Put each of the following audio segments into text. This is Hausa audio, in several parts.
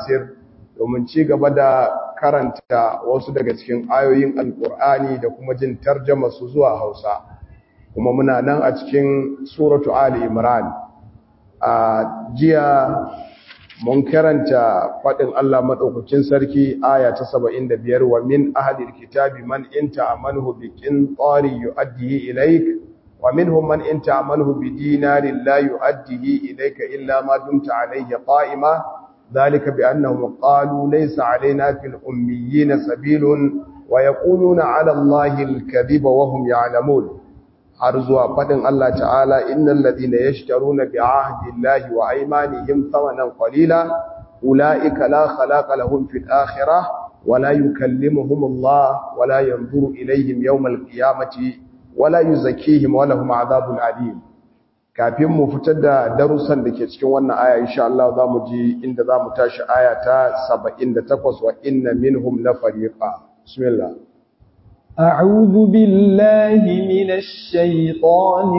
Yasir domin ci gaba da karanta wasu daga cikin ayoyin Alƙur'ani da kuma jin tarjama su zuwa Hausa kuma muna nan a cikin suratu Ali Imran a jiya mun karanta faɗin Allah maɗaukakin sarki aya ta 75 wa min ahlil kitabi man inta amanhu bi qinṭari yu'addihi ilayk wa minhum man inta amanhu bi dinarin la yu'addihi ilayka illa ma dumta alayhi qa'ima dhalika bi annahum qalu laysa alayna fil ummiyyin sabilun wa yaquluna 'ala allahi al-kadhiba wa hum ya'lamun har zuwa faɗin Allah ta'ala innal ladina yashtaruna bi ahdillahi wa aymanihim thamanan qalila ulaika la khalaqa lahum fil akhirah wa la yukallimuhum Allah wa la yanzuru ilayhim yawmal qiyamati wa la yuzakkihim wa lahum adhabun alim kafin mu fitar da darussan da ke cikin wannan aya insha Allah zamu ji inda zamu tashi aya ta 78 wa inna minhum la fariqa bismillah أعوذ بالله من الشيطان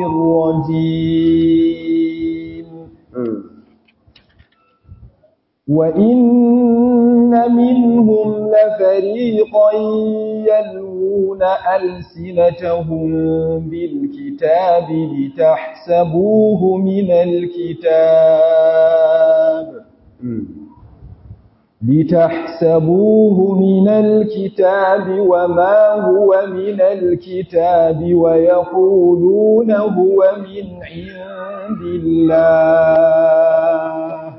الرجيم وإن منهم لفريقا يلوون ألسنتهم بالكتاب لتحسبوه من الكتاب لتحسبوه من الكتاب وما هو من الكتاب ويقولون هو من عند الله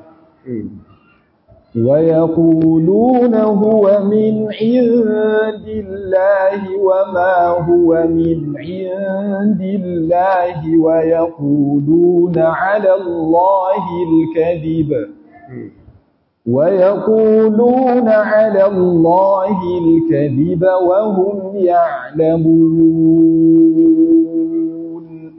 ويقولون هو من عند الله وما هو من عند الله ويقولون على الله الكذب ويقولون على الله الكذب وهم يعلمون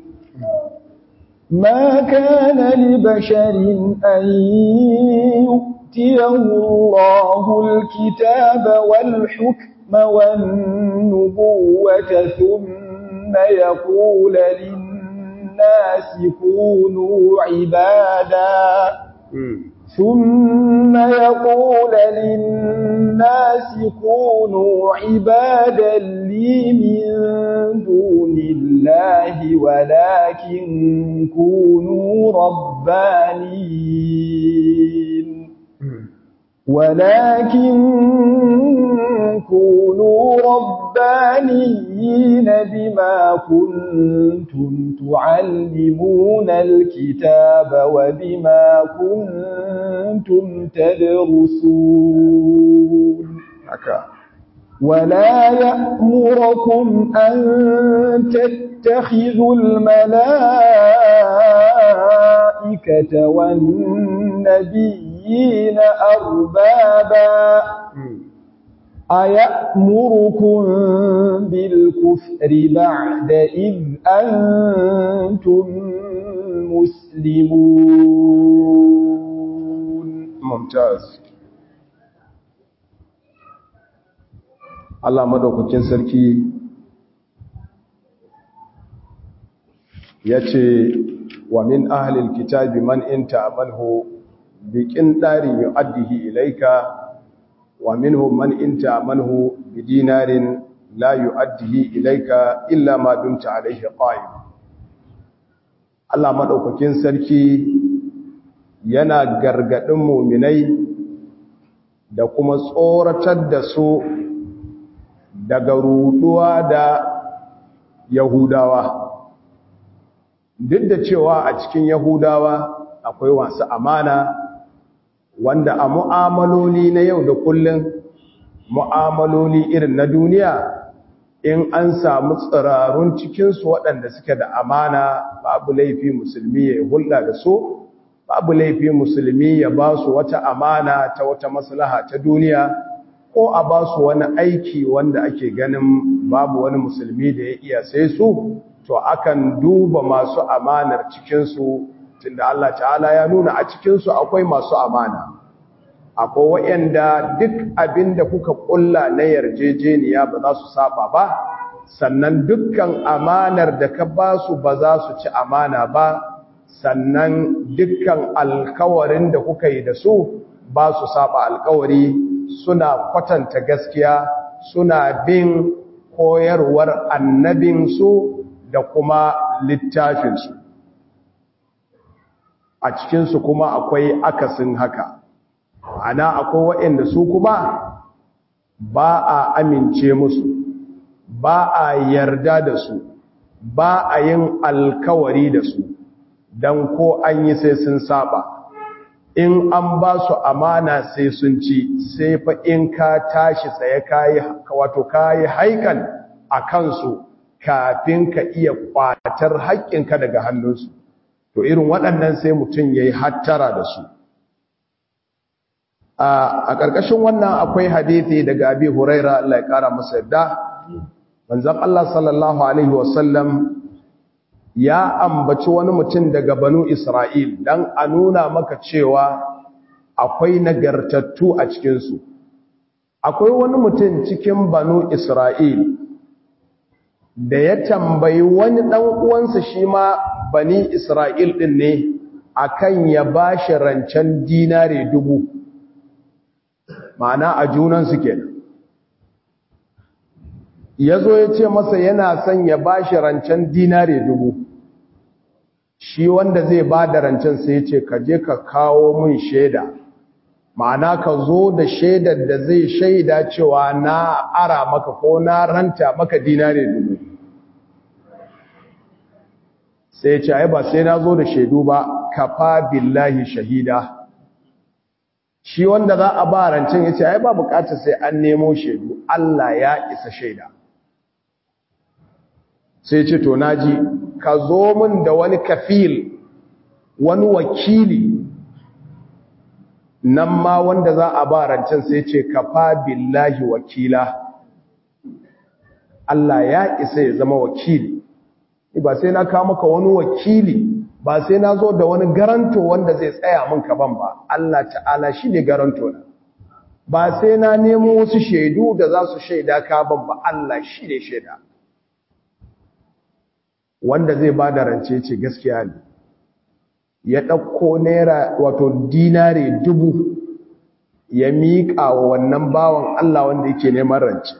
ما كان لبشر أن يؤتيه الله الكتاب والحكم والنبوة ثم يقول للناس كونوا عبادا ثم يقول للناس كونوا عبادا لي من دون الله ولكن كونوا ربانيين ولكن كونوا ربانيين بما كنتم تعلمون الكتاب وبما كنتم تدرسون ولا يأمركم أن تتخذوا الملائكة والنبيين أربابا أيأمركم بالكفر بعد إذ أنتم مسلمون ممتاز Allah madaukakin sarki ya ce wa min ahlil kitabi man inta amanhu biƙin ɗarin yu'addihi ilaika wa minhum man inta amanhu bidinarin la yu'addihi ilaika illa ma dumta alaihi qa'im Allah madaukakin sarki yana gargadin mu'minai da kuma tsoratar da su daga ruduwa da yahudawa duk da cewa a cikin yahudawa akwai wasu amana wanda a mu'amaloli na yau da kullum mu'amaloli irin na duniya in an samu tsirarun cikinsu waɗanda suke da amana babu laifi musulmi ya hulɗa da su babu laifi musulmi ya ba su wata amana ta wata maslaha ta duniya ko a ba su wani aiki wanda ake ganin babu wani musulmi da ya iya sai su to akan duba masu amanar cikinsu tunda Allah ta'ala ya nuna a cikinsu akwai masu amana akwai waɗanda duk abinda kuka ƙulla na yarjejeniya ba za su saba ba sannan dukkan amanar da ka ba su ba za su ci amana ba sannan dukkan alkawarin da kuka yi da su ba su saba alkawari suna kwatanta gaskiya suna bin koyarwar annabinsu da kuma littafinsu a cikinsu kuma akwai akasin haka ana akwai waɗanda su kuma ba a amince musu ba a yarda da su ba a yin alkawari da su don ko an yi sai sun saba in an ba su amana sai sun ci sai fa in ka tashi tsaye kayi wato kayi haikan a kansu kafin ka iya kwatar haƙƙinka daga hannunsu to irin waɗannan sai mutum ya yi hattara da su a ƙarƙashin wannan akwai hadithi daga abi huraira Allah ya ƙara masa yadda manzon Allah sallallahu alaihi wasallam ya ambaci wani mutum daga banu Isra'il dan a nuna maka cewa akwai nagartattu a cikinsu akwai wani mutum cikin banu Isra'il da ya tambayi wani ɗan uwansa shi ma bani Isra'il ɗin ne akan ya bashi rancen dinare dubu ma'ana a junansu kenan ya zo ya ce masa yana son ya ba shi rancen dinare dubu shi wanda zai ba da rancen sai ya ce ka je ka kawo mun shaida ma'ana ka zo da shaidar da zai shaida cewa na ara maka ko na ranta maka dinare dubu sai ya ce ai ba sai na zo da shaidu ba kafa billahi shahida shi wanda za a ba rancen ya ce ai ba bukatar sai an nemo shaidu Allah ya isa shaida sai ce to naji ka zo min da wani kafil wani wakili nan ma wanda za a ba rancen sai ce kafa billahi wakila Allah ya isa ya zama wakili ba sai na kawo maka wani wakili ba sai na zo da wani garanto wanda zai tsaya min kaban ba Allah ta'ala shi ne garanto na ba sai na nemo wasu shaidu da za su shaida kaban ba Allah shi ne shaida wanda zai ba da rance ce gaskiya ne ya ɗauko naira wato dinare dubu ya miƙa wa wannan bawan Allah wanda yake neman rance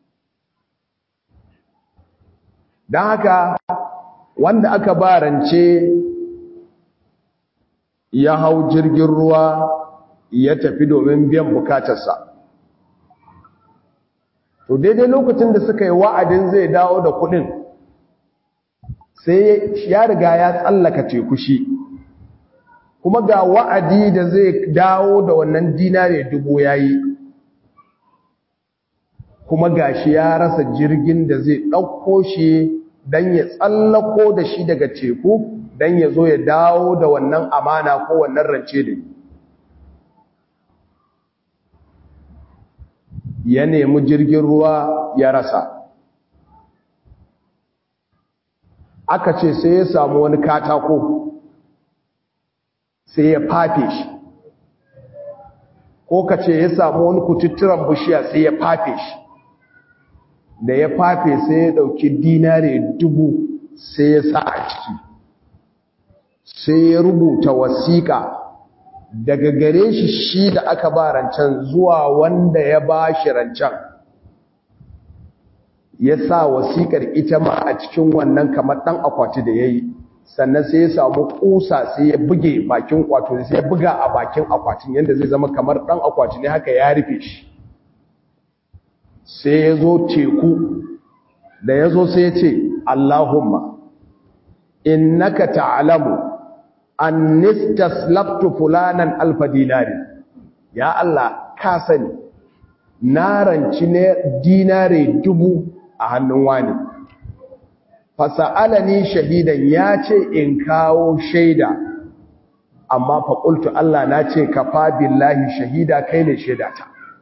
don haka wanda aka ba rance ya hau jirgin ruwa ya tafi domin biyan bukatarsa to daidai lokacin da suka yi wa'adin zai dawo da kudin sai ya riga ya tsallaka teku shi kuma ga wa'adi da zai dawo da wannan dinare dubu yayi kuma gashi ya rasa jirgin da zai ɗauko shi don ya tsallako da shi daga teku don ya zo ya dawo da wannan amana ko wannan rance da ya nemi jirgin ruwa ya rasa aka ce sai ya samu wani katako sai ya fafe shi ko ka ce ya samu wani kututturan bishiya sai ya fafe shi da ya fafe sai ya dauki dinare dubu sai ya sa a ciki sai ya rubuta wasiƙa daga gare shi shi da aka ba rancen zuwa wanda ya ba shi rancen ya sa wasiƙar ita ma a cikin wannan kamar ɗan akwati da ya yi sannan sai ya samu ƙusa sai ya buge bakin kwato sai ya buga a bakin akwatin yadda zai zama kamar ɗan akwati ne haka ya rufe shi sai ya zo teku da ya zo sai ya ce Allahumma innaka ta'lamu annistaslaftu fulanan alfa dinari ya Allah ka sani na ranci ne dinare dubu a hannun wani fasa'alani shahidan ya ce in kawo shaida amma faƙultu Allah na ce kafa billahi shahida kai ne shaidata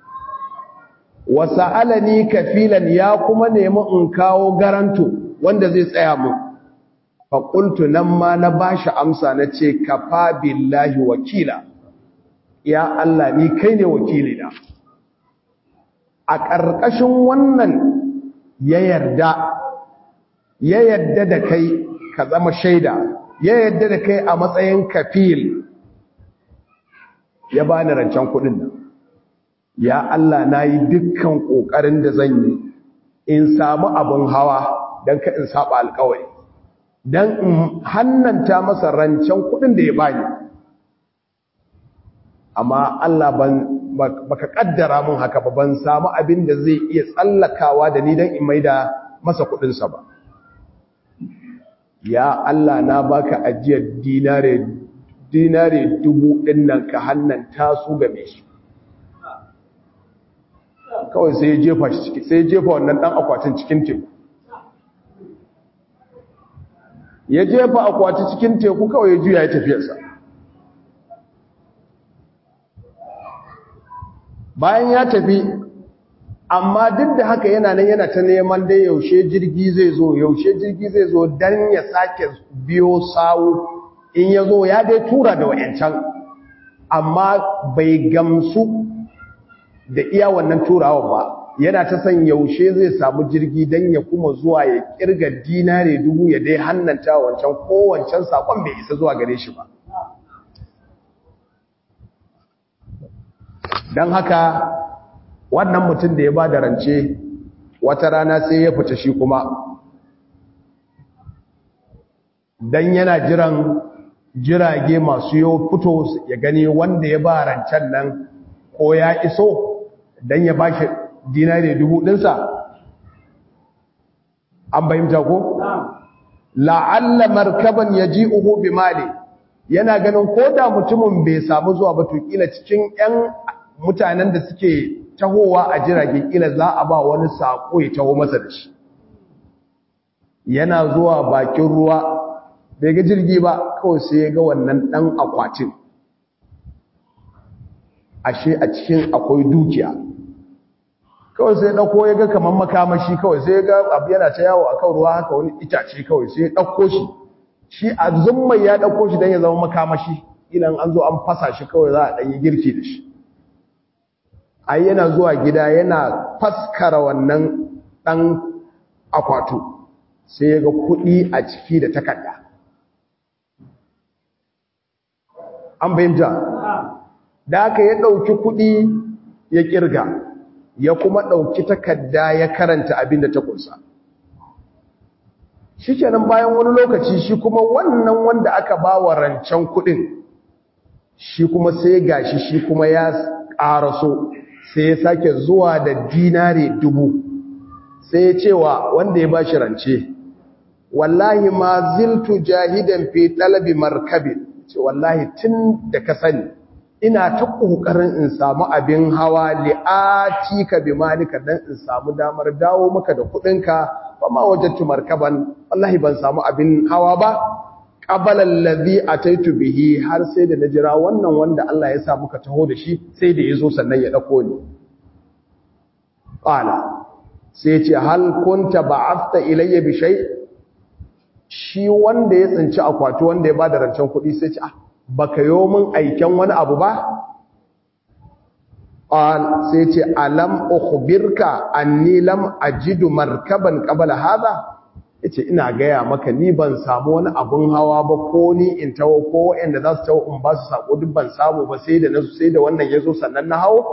wasa'alani kafilan ya kuma nemi in kawo garanto wanda zai tsaya mu faƙultu nan ma na ba shi amsa na ce kafa billahi wakila ya Allah ni kai ne wakilina a ƙarƙashin wannan ya yarda ya yarda da kai ka zama shaida ya yarda da kai a matsayin kafil ya bani rancen kuɗin nan ya Allah na yi dukkan ƙoƙarin da zan yi in samu abin hawa don ka in saba alkawari don in hannanta masa rancen kuɗin da ya bani amma Allah ban baka kaddara mun haka ba ban samu abin da zai iya tsallakawa da ni don in maida masa kuɗinsa ba ya Allah na baka ajiyar dinare dinare dubu ɗin nan ka hannanta su game shi kawai sai ya jefa shi ciki sai ya jefa wannan dan akwatin cikin teku ya jefa akwati cikin teku kawai ya juya ya tafiyarsa bayan ya tafi amma duk da haka yana nan yana ta neman dai yaushe jirgi zai zo yaushe jirgi zai zo dan ya sake biyo sawu in ya zo ya dai tura da wayancan amma bai gamsu da iya wannan turawa ba yana ta san yaushe zai samu jirgi don ya kuma zuwa ya kirga dinare dubu ya dai hannanta wancan kowancan sakon bai isa zuwa gare shi ba don haka wannan mutum da ya ba da rance wata rana sai ya fita shi kuma don yana jiran jirage masu yau fito ya gani wanda ya ba rancen nan ko ya iso don ya ba shi dinari dubu ɗinsa an bayyanta ko? la'alla markaban ya ji uhu bi mali yana ganin ko da mutumin bai samu zuwa ba to kila cikin 'yan mutanen da suke tahowa a jirage kila za a ba wani saƙo ya taho masa da shi yana zuwa bakin ruwa bai ga jirgi ba kawai sai ya ga wannan ɗan akwatin ashe a cikin akwai dukiya kawai sai ɗauko ya ga kamar makamashi kawai sai ga abu yana ta yawo a kan ruwa haka wani itace kawai sai ya ɗauko shi shi a zummai ya ɗauko shi don ya zama makamashi idan an zo an fasa shi kawai za a ɗanyi girki da shi ai yana zuwa gida yana faskara wannan ɗan akwatu sai ya ga kuɗi a ciki da takarda an fahimta da aka ya ɗauki kuɗi ya ƙirga ya kuma ɗauki takarda ya karanta abin da ta kunsa shi kenan bayan wani lokaci shi kuma wannan wanda aka ba wa rancen kuɗin shi kuma sai gashi shi kuma ya ƙaraso sai ya sake zuwa da dinare dubu sai ya cewa wanda ya ba shi rance wallahi ma ziltu jahidan fi talabi markabin ce wallahi tun da ka sani ina ta ƙoƙarin in samu abin hawa li'ati ka bi malika dan in samu damar dawo maka da kuɗinka ba ma wajattu markaban wallahi ban samu abin hawa ba qabala allazi ataitu bihi har sai da na jira wannan wanda Allah ya sa muka taho da shi sai da yazo sannan ya dauko ni qala sai ce hal kunta ba'athta ilayya bi shay shi wanda ya tsinci akwati wanda ya bada rancen kuɗi sai ce ah baka yo min aiken wani abu ba qal sai ce alam ukhbirka anni lam ajidu markaban qabla hadha yace ina gaya maka ni ban samu wani abun hawa ba ko ni in tawo ko wanda za su tawo in ba su sako duk ban samu ba sai da nasu sai da wannan yazo sannan na hawo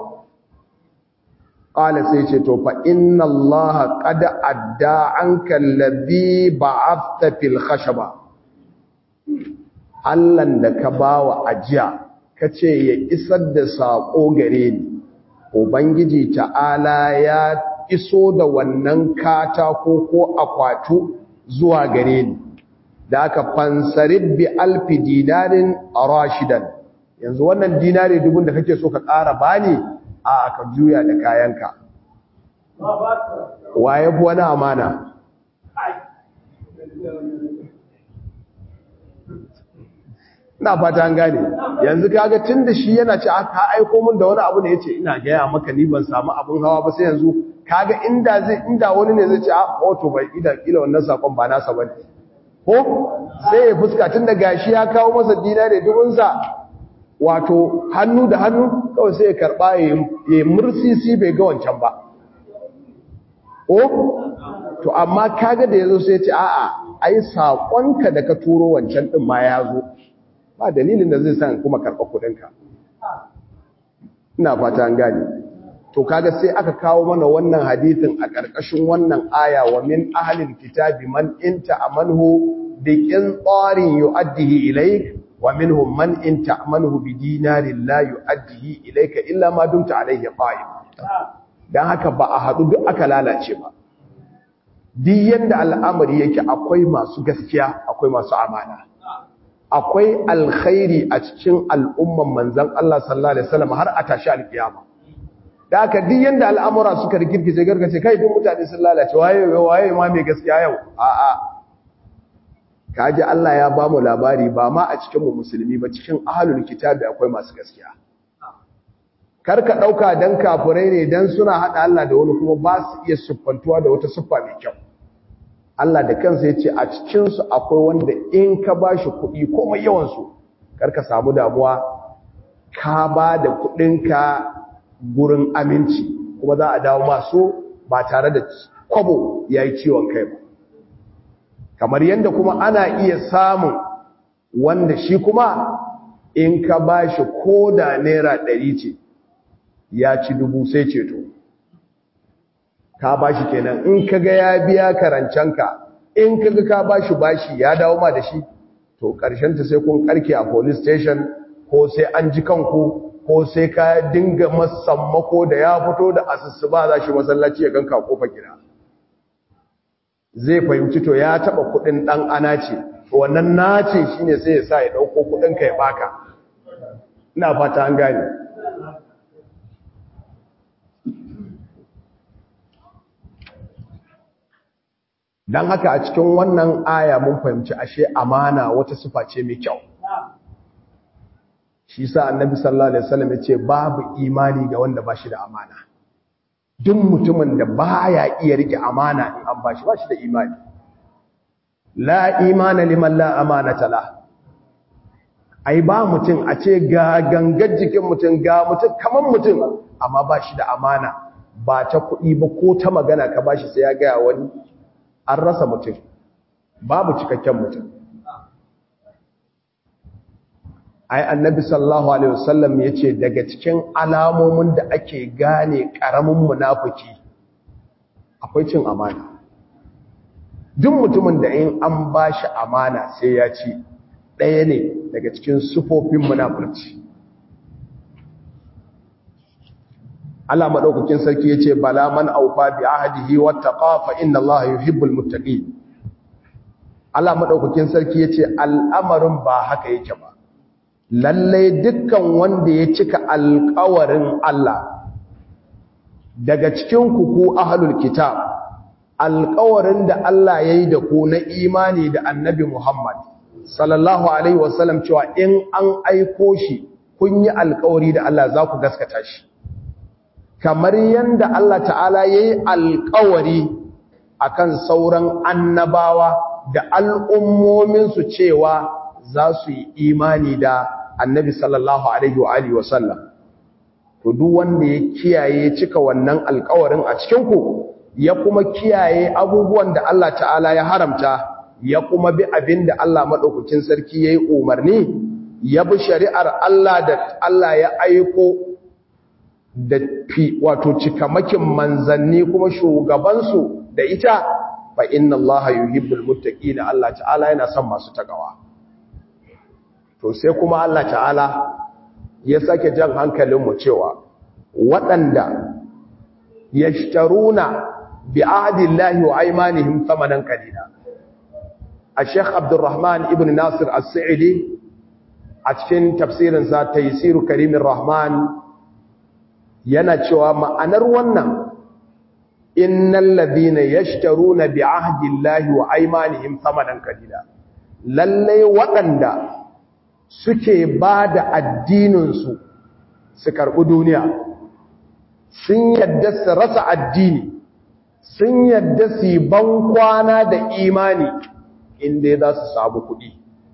qala sai ce to fa inna allaha qad adda anka alladhi ba'athta fil khashaba Allahn da ka bawa ajiya kace ya isar da sako gare ni ubangiji ta'ala ya iso da wannan katako ko akwatu zuwa gare ni da aka fansarib bi alfi dinarin rashidan yanzu wannan dinari dubun da kake so ka ƙara bani a aka juya da kayanka waye fi wani amana ina fata an gane yanzu kaga tunda shi yana ce ka aiko min da wani abu ne yace ina gaya maka ni ban samu abun hawa ba sai yanzu kaga inda zai inda wani ne zai ce a auto bai ida kila wannan sakon ba nasa bane ko sai ya fuska tunda gashi ya kawo masa dinare dubun sa wato hannu da hannu kawai sai ya karba ya mursisi bai ga wancan ba ko to amma kaga da yazo sai ya ce a'a ai sakonka da ka turo wancan din ma ya zo ba dalilin da zai san kuma karɓa kuɗinka ina fata an gane to kaga sai aka kawo mana wannan hadithin a ƙarƙashin wannan aya wa min ahlil kitabi man inta amanhu bi qintarin yu'addihi ilayk wa minhum man inta amanhu bi dinarin la yu'addihi ilayka illa ma dumta alayhi qa'im dan haka ba a hadu duk aka lalace ba duk yanda al'amari yake akwai masu gaskiya akwai masu amana akwai alkhairi a cikin al'umman manzon Allah sallallahu alaihi wasallam har a tashi alkiyama da haka duk yanda al'amura suka rikirkice gargace kai duk mutane sun lalace waye waye ma mai gaskiya yau a'a kaji Allah ya bamu labari ba ma a cikin mu musulmi ba cikin ahlul kitabi akwai masu gaskiya karka dauka dan kafirai ne dan suna hada Allah da wani kuma ba su iya siffantuwa da wata siffa mai kyau Allah da kansa yace a cikin su akwai wanda in ka bashi kuɗi komai yawan su karka samu damuwa ka ba da kuɗinka gurin aminci kuma za a dawo masu ba tare da kwabo ya yi ciwon kai ba kamar yadda kuma ana iya samun wanda shi kuma in ka ba shi ko da naira ɗari ce ya ci dubu sai ceto ka ba shi kenan in ka ga ya biya karancanka in ka ga ka ba shi bashi ya dawo ma da shi to ta sai kun karke a police station ko sai an ji kanku ko sai ka dinga masammako da ya fito da asusu ba za shi masallaci ya ganka kofa gida zai fahimci to ya taba kudin dan ana ce wannan nace shine sai ya sa ya dauko kudin ka ya baka ina fata an gane dan haka a cikin wannan aya mun fahimci ashe amana wata sifa ce mai kyau shi sa annabi sallallahu alaihi wasallam yace babu imani ga wanda bashi da amana duk mutumin da baya iya rike amana in an bashi bashi da imani la imana liman la amanata la ai ba mutum a ce ga gangar jikin mutum ga mutum kaman mutum amma bashi da amana ba ta kuɗi ba ko ta magana ka bashi sai ya gaya wani an rasa mutum babu cikakken mutum ai annabi sallallahu alaihi wasallam yace daga cikin alamomin da ake gane karamin munafiki akwai cin amana duk mutumin da in an bashi amana sai ya ci ɗaya ne daga cikin sufofin munafurci Allah madaukakin sarki yace bala man aufa bi ahdihi wattaqa fa inna Allaha yuhibbul muttaqin Allah madaukakin sarki yace al'amarin ba haka yake ba lallai dukkan wanda ya cika alƙawarin Allah daga cikin ku ku ahlul kitab alƙawarin da Allah yayi da ku na imani da Annabi Muhammad sallallahu alaihi wasallam cewa in an aiko shi kun yi alƙawari da Allah za ku gaskata shi kamar yanda Allah ta'ala yayi alƙawari akan sauran annabawa da al'ummomin su cewa za su yi imani da annabi sallallahu alaihi wa alihi wa sallam to duk wanda ya kiyaye cika wannan alƙawarin a cikin ku ya kuma kiyaye abubuwan da Allah ta'ala ya haramta ya kuma bi abinda Allah madaukakin sarki yayi umarni ya bi shari'ar Allah da Allah ya aiko da fi wato cikamakin manzanni kuma shugaban su da ita fa inna Allah yuhibbul muttaqin Allah ta'ala yana son masu takawa to sai kuma Allah ta'ala ya sake jan hankalinmu cewa waɗanda yashtaruna bi ahdillahi wa aymanihim thamanan qalila al-sheikh abdurrahman ibn nasir as-sa'idi a cikin tafsirin sa taysir karimir rahman yana cewa ma'anar wannan innal ladina yashtaruna bi ahdillahi wa aymanihim thamanan qalila lalle waɗanda suke ba da addininsu su karɓi duniya sun yadda su rasa addini sun yadda su yi ban kwana da imani inda za su samu kuɗi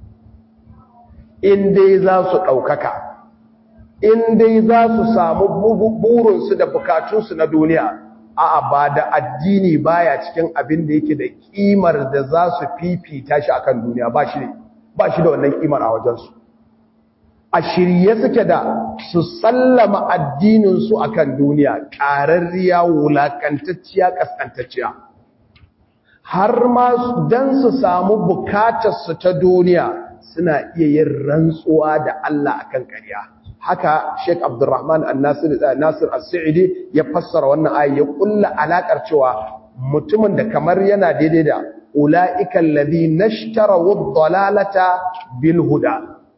inda za su ɗaukaka inda za su samu burinsu da bukatunsu na duniya a'a ba da addini baya cikin abin da yake da ƙimar da za su fifita shi akan duniya ba shi da wannan ƙimar a wajensu a shirye suke da su sallama addininsu a kan duniya ƙararriya wulaƙantacciya ƙasƙantacciya har ma don su samu bukatarsu ta duniya suna iya yin rantsuwa da Allah akan ƙarya haka Sheikh Abdulrahman An-Nasir Nasir As-Sa'idi ya fassara wannan ayi ya kulla alakar cewa mutumin da kamar yana daidai da ulaika alladhina ishtaraw ad-dalalata bil huda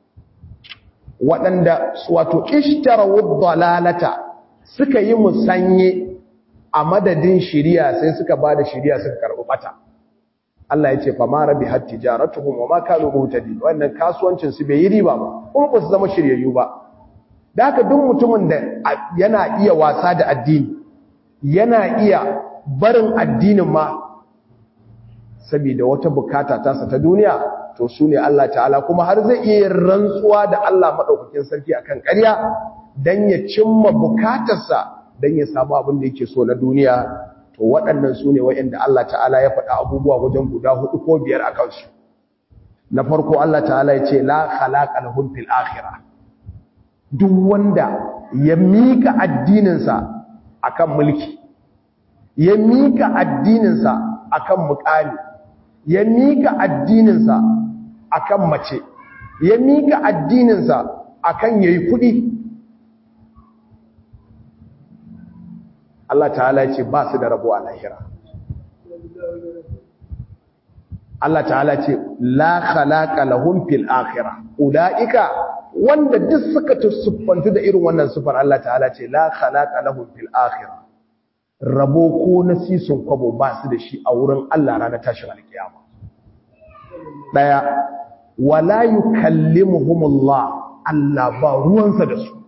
waɗanda wato ishtaraw ad-dalalata suka yi musanye a madadin shiriya sai suka bada shiriya suka karɓi bata Allah ya ce fa ma rabi hat tijaratuhum wa ma kanu muhtadin wannan kasuwancin su bai yi riba ba kuma ba su zama shiryayyu ba da haka duk mutumin da yana iya wasa da addini yana iya barin addinin ma saboda wata bukata tasa ta duniya to su ne Allah ta'ala kuma har zai iya rantsuwa da Allah maɗaukakin sarki akan ƙarya don ya cimma bukatarsa don ya samu abin da yake so na duniya to waɗannan su ne wa'yanda Allah ta'ala ya faɗa abubuwa wajen guda hudu ko biyar a kansu na farko Allah ta'ala ya ce la khalaqa lahum fil akhirah duk wanda ya mika addininsa akan mulki ya mika addininsa akan mukami ya mika addininsa akan mace ya mika addininsa akan yayi kudi Allah ta'ala ya ce ba su da rabo a lahira Allah ta'ala ce la khalaqa lahum fil akhirah ulaika wanda duk suka tusuffantu da irin wannan sufar Allah ta'ala ce la khalaqa lahum fil akhirah rabo ko nasisun kwabo ba su da shi a wurin Allah ranar tashin alkiyama daya wala yukallimuhumullah Allah ba ruwansa da su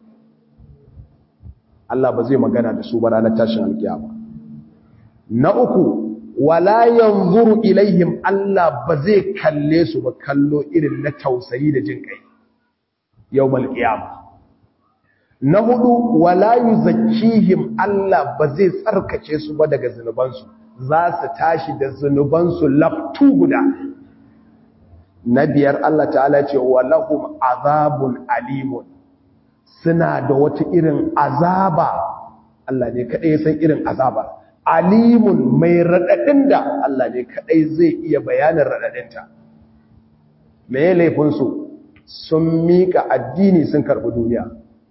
Allah ba zai magana da su ba ranar tashin alkiyama na uku wala yanzuru ilaihim Allah ba zai kalle su ba kallo irin na tausayi da jin kai yawmal qiyama na hudu wala yuzakkihim Allah ba zai tsarkake su ba daga zunubansu za su tashi da zunubansu laftu guda na biyar Allah ta'ala ce walahum azabun alimun suna da wata irin azaba Allah ne kadai ya san irin azaba alimun mai radadin da Allah ne kadai zai iya bayanin radadinta me laifin su sun mika addini sun karbi duniya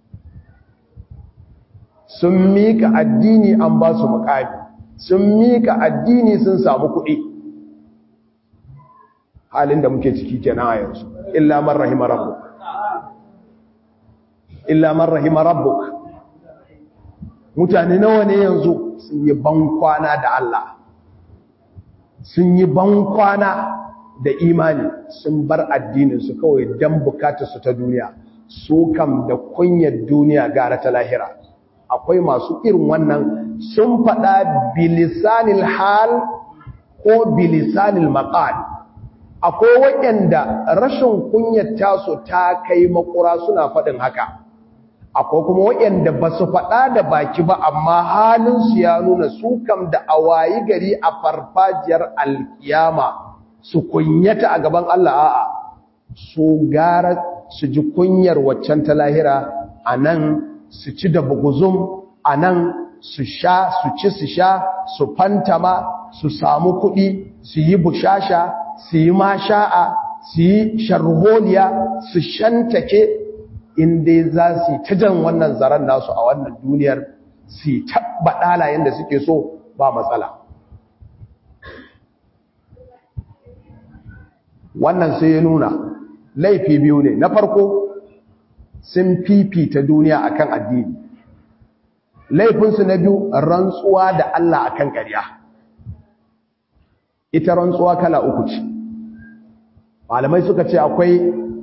sun mika addini an ba su mukami sun mika addini sun samu kuɗi halin da muke ciki kenan a yanzu illa man rahima rabbuk illa man rahima rabbuk mutane nawa ne yanzu sun yi bankwana da Allah sun yi bankwana da imani sun bar addinin su kawai dan bukatar su ta duniya su kam da kunyar duniya gara ta lahira akwai masu irin wannan sun faɗa bilisanil hal ko bilisanil maqal akwai waɗanda rashin kunyar tasu ta kai makura suna faɗin haka akwai kuma waɗanda ba su faɗa da baki ba amma halinsu ya nuna su kam da awayi gari a farfajiyar alkiyama su kunyata a gaban Allah a'a su gara su ji kunyar waccan ta lahira a nan su ci da buguzum a nan su sha su ci su sha su fantama su samu kuɗi su yi bushasha su yi masha'a su yi sharholiya su shantake inda za su ta jan wannan zaren nasu a wannan duniyar su taɓa ɗalayen da suke so ba matsala wannan sai ya nuna laifi biyu ne na farko sun fifita duniya akan addini laifinsu na biyu rantsuwa da Allah akan ƙarya ita rantsuwa kala uku ce malamai suka ce akwai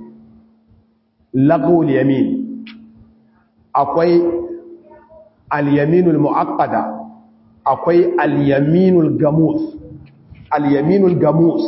lagul yamin akwai al-yaminul mu'aqqada akwai al-yaminul gamus al-yaminul gamus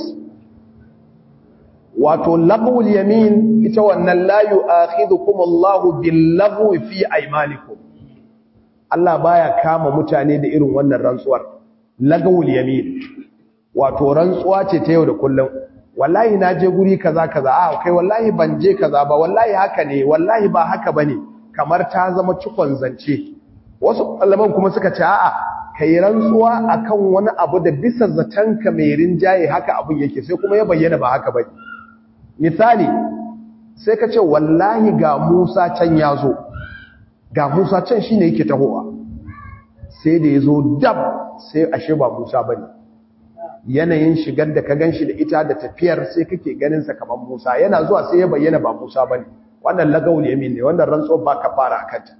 wato lagul yamin ita wannan la yu'akhidhukum Allahu bil-lagwi fi aymanikum Allah baya kama mutane da irin wannan rantsuwar lagul yamin wato rantsuwa ce ta yau da kullum wallahi na je guri kaza kaza a kai wallahi ban je kaza ba wallahi haka ne wallahi ba haka bane kamar ta zama cikon zance wasu malaman kuma suka ce a'a kai rantsuwa akan wani abu da bisa zatanka mai rinjaye haka abun yake sai kuma ya bayyana ba haka bane misali sai ka ce wallahi ga Musa can ya zo ga Musa can shine yake tahowa sai da ya zo dab sai ashe ba Musa bane yanayin shigar da ka ganshi da ita da tafiyar sai kake ganin sa kamar Musa yana zuwa sai ya bayyana ba Musa bane wannan lagawul yamin ne wannan rantsuwa ba ka fara akanta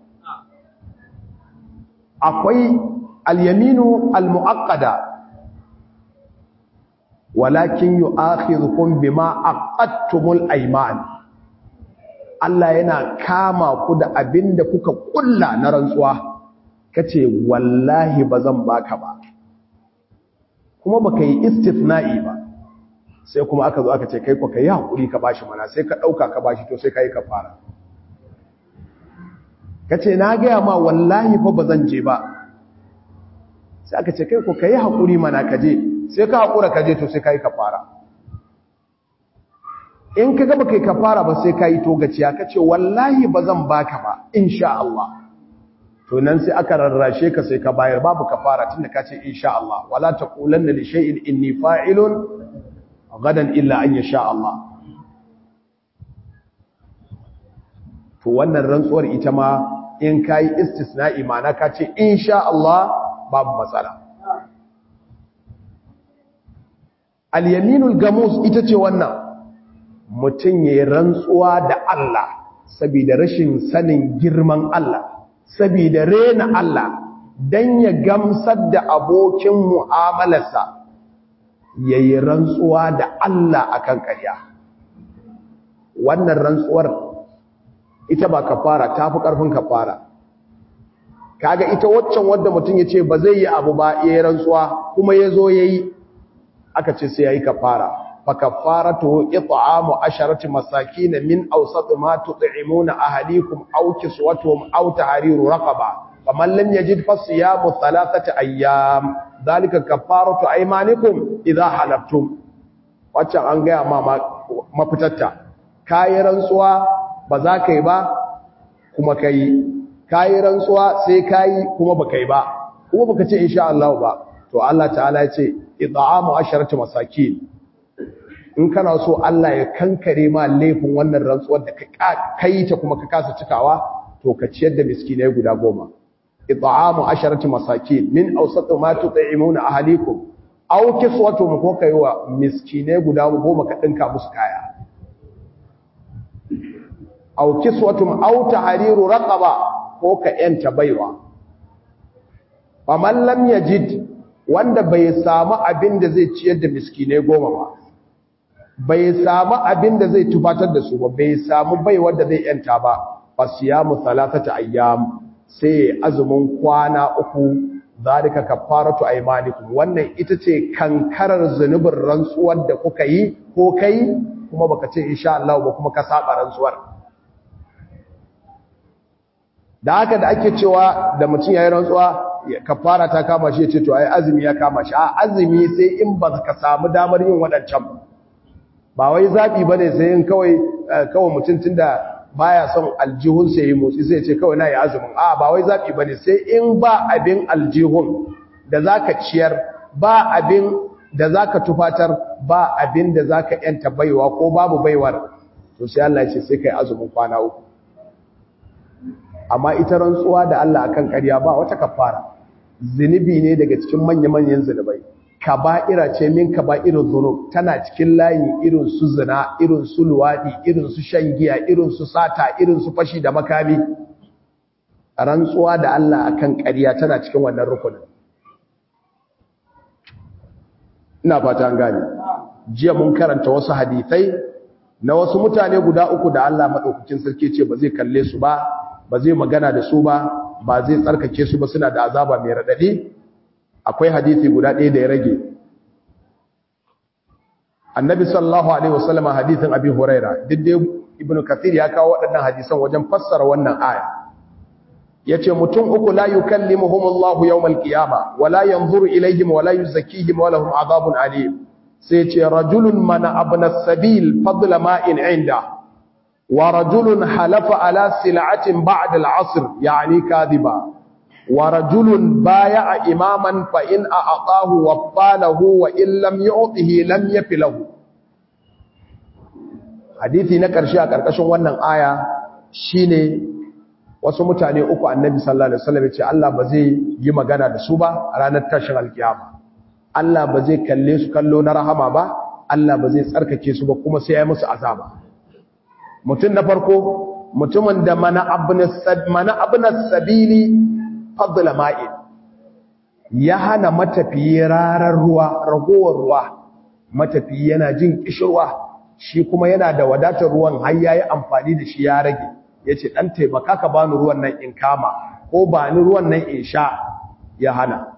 akwai al-yaminu al-mu'aqqada walakin yu'akhidhukum bima aqadtumul ayman Allah yana kama ku da abinda kuka kulla na rantsuwa kace wallahi bazan baka ba kuma baka yi istithna'i ba sai kuma aka zo aka ce kai ko kai hakuri ka bashi mana sai ka dauka ka bashi to sai kai kafara kace na ga ma wallahi fa bazan je ba sai aka ce kai ko kai hakuri mana ka je sai ka hakura ka je to sai kai kafara in ka gaba kai kafara ba sai kai to gaciya kace wallahi bazan baka ba insha Allah to nan sai aka rarrashe ka sai ka bayar babu kafara tunda ka ce insha Allah wala taqulanna li shay'in inni fa'ilun gadan illa an yasha Allah to wannan rantsuwar ita ma in kai istisna'i ma'ana ka ce insha Allah babu matsala al-yaminul gamus ita ce wannan mutum ya rantsuwa da Allah saboda rashin sanin girman Allah saboda rena Allah dan ya gamsar da abokin mu'amalarsa yayi rantsuwa da Allah akan ƙarya wannan rantsuwar ita ba kafara tafi karfin kafara kaga ita waccan wanda mutum yace ba zai yi abu ba yayi rantsuwa kuma yazo yayi aka ce sai yayi kafara fa kafaratu it'amu asharati masakin min awsat ma tut'imuna ahlikum aw kiswatuhum aw tahriru raqaba faman lam yajid fasiyamu thalathati ayyam dhalika kafaratu aymanikum idha halaftum waccan an ga ma mafitatta kayi rantsuwa ba za ka yi ba kuma kai kayi rantsuwa sai kayi kuma ba kai ba kuma baka ce insha Allah ba to Allah ta'ala ya ce it'amu asharati masakin in kana so Allah ya kankare ma laifin wannan rantsuwar da kai ta kuma ka kasa cikawa to ka ciyar da miskinai guda goma it'amu asharati masakin min awsatu ma tut'imuna ahlikum aw kiswatuhum ko kai wa miskinai guda goma ka dinka musu kaya aw kiswatuhum aw tahriru raqaba ko ka yanta baiwa faman lam yajid wanda bai samu abin da zai ciyar da miskinai goma ba bai samu abin da zai tufatar da su ba bai samu bai wanda zai yanta ba fasiyamu salatata ayyam sai azumin kwana uku zalika kafaratu aymanikum wannan ita ce kankarar zunubin rantsuwar da kuka yi ko kai kuma baka ce insha Allah ba kuma ka saba rantsuwar da haka da ake cewa da mutum yayin rantsuwa kafara ta kama shi ya ce to ai azumi ya kama shi a azumi sai in ba ka samu damar yin waɗancan ba ba wai zaɓi ba ne sai yin kawai kawai mutum tun da baya son aljihun sai yi motsi sai ce kawai na yi azumin a ba wai zaɓi ba ne sai in ba abin aljihun da za ka ciyar ba abin da za ka tufatar ba abin da za ka yanta baiwa ko babu baiwar to sai Allah ce sai ka yi azumin kwana uku amma ita rantsuwa da Allah akan ƙarya ba wata kafara zinubi ne daga cikin manya-manyan zinubai kaba'ira ce min kaba'irin zunub tana cikin layin irin su zina irin su luwadi irin su shan giya irin su sata irin su fashi da makami rantsuwa da Allah akan ƙarya tana cikin wannan rukunin ina fata an gane jiya mun karanta wasu hadisai na wasu mutane guda uku da Allah madaukakin sarki ce ba zai kalle su ba ba zai magana da su ba ba zai tsarkake su ba suna da azaba mai radadi akwai hadisi guda ɗaya da ya rage annabi sallallahu alaihi wasallam hadisin abi huraira duk ibnu kathir ya kawo waɗannan hadisan wajen fassara wannan aya yace mutum uku la yukallimuhum Allahu yawmal qiyama wa la yanzuru ilayhim wa la yuzakkihim wa lahum adhabun alim sai ce rajulun mana abna sabil fadla ma'in inda wa rajulun halafa ala sil'atin ba'da al-'asr yani kadhiba wa rajulun baya'a imaman fa in a'tahu wafalahu wa in lam yu'tihi lam yafi lahu hadisi na karshe a karkashin wannan aya shine wasu mutane uku annabi sallallahu alaihi wasallam ya ce Allah ba zai yi magana da su ba a ranar tashin alkiyama Allah ba zai kalle su kallo na rahama ba Allah ba zai tsarkake su ba kuma sai ya musu azaba mutum na farko mutumin da mana abnas sabili fadla ma'in ya hana matafiyi rarar ruwa ragowar ruwa matafiyi yana jin kishirwa shi kuma yana da wadatar ruwan har yayi amfani da shi ya rage yace dan taimaka ka bani ruwan nan in kama ko bani ruwan nan in sha ya hana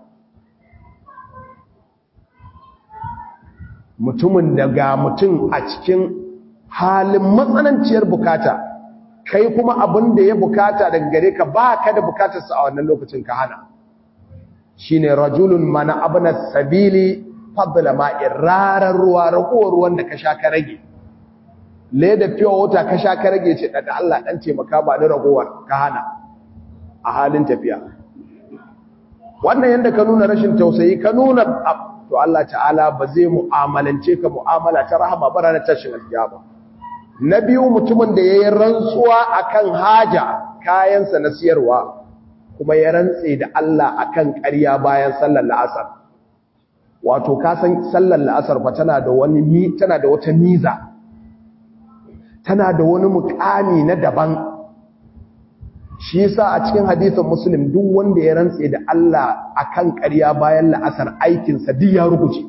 mutumin da ga mutum a cikin halin matsananciyar bukata kai kuma abin da ya bukata daga gare ka ba ka da bukatarsa a wannan lokacin ka hana shi ne rajulun mana abin sabili fadla ma'in rarar ruwa ragowar ruwan da ka sha ka rage leda fiye wuta ka sha ka rage ce da Allah ɗan taimaka ba ni ragowar ka hana a halin tafiya wannan yadda ka nuna rashin tausayi ka nuna to Allah ta'ala ba zai mu'amalance ka mu'amala ta rahama ba ranar tashin alkiyama na biyu mutumin da yayi rantsuwa akan haja kayansa na siyarwa kuma ya rantse da Allah akan ƙarya bayan sallar la'asar wato ka san sallar la'asar fa tana da wani mi tana da wata miza tana da wani mukami na daban shi yasa a cikin hadisin muslim duk wanda ya rantse da Allah akan ƙarya bayan la'asar aikinsa duk ya rubuce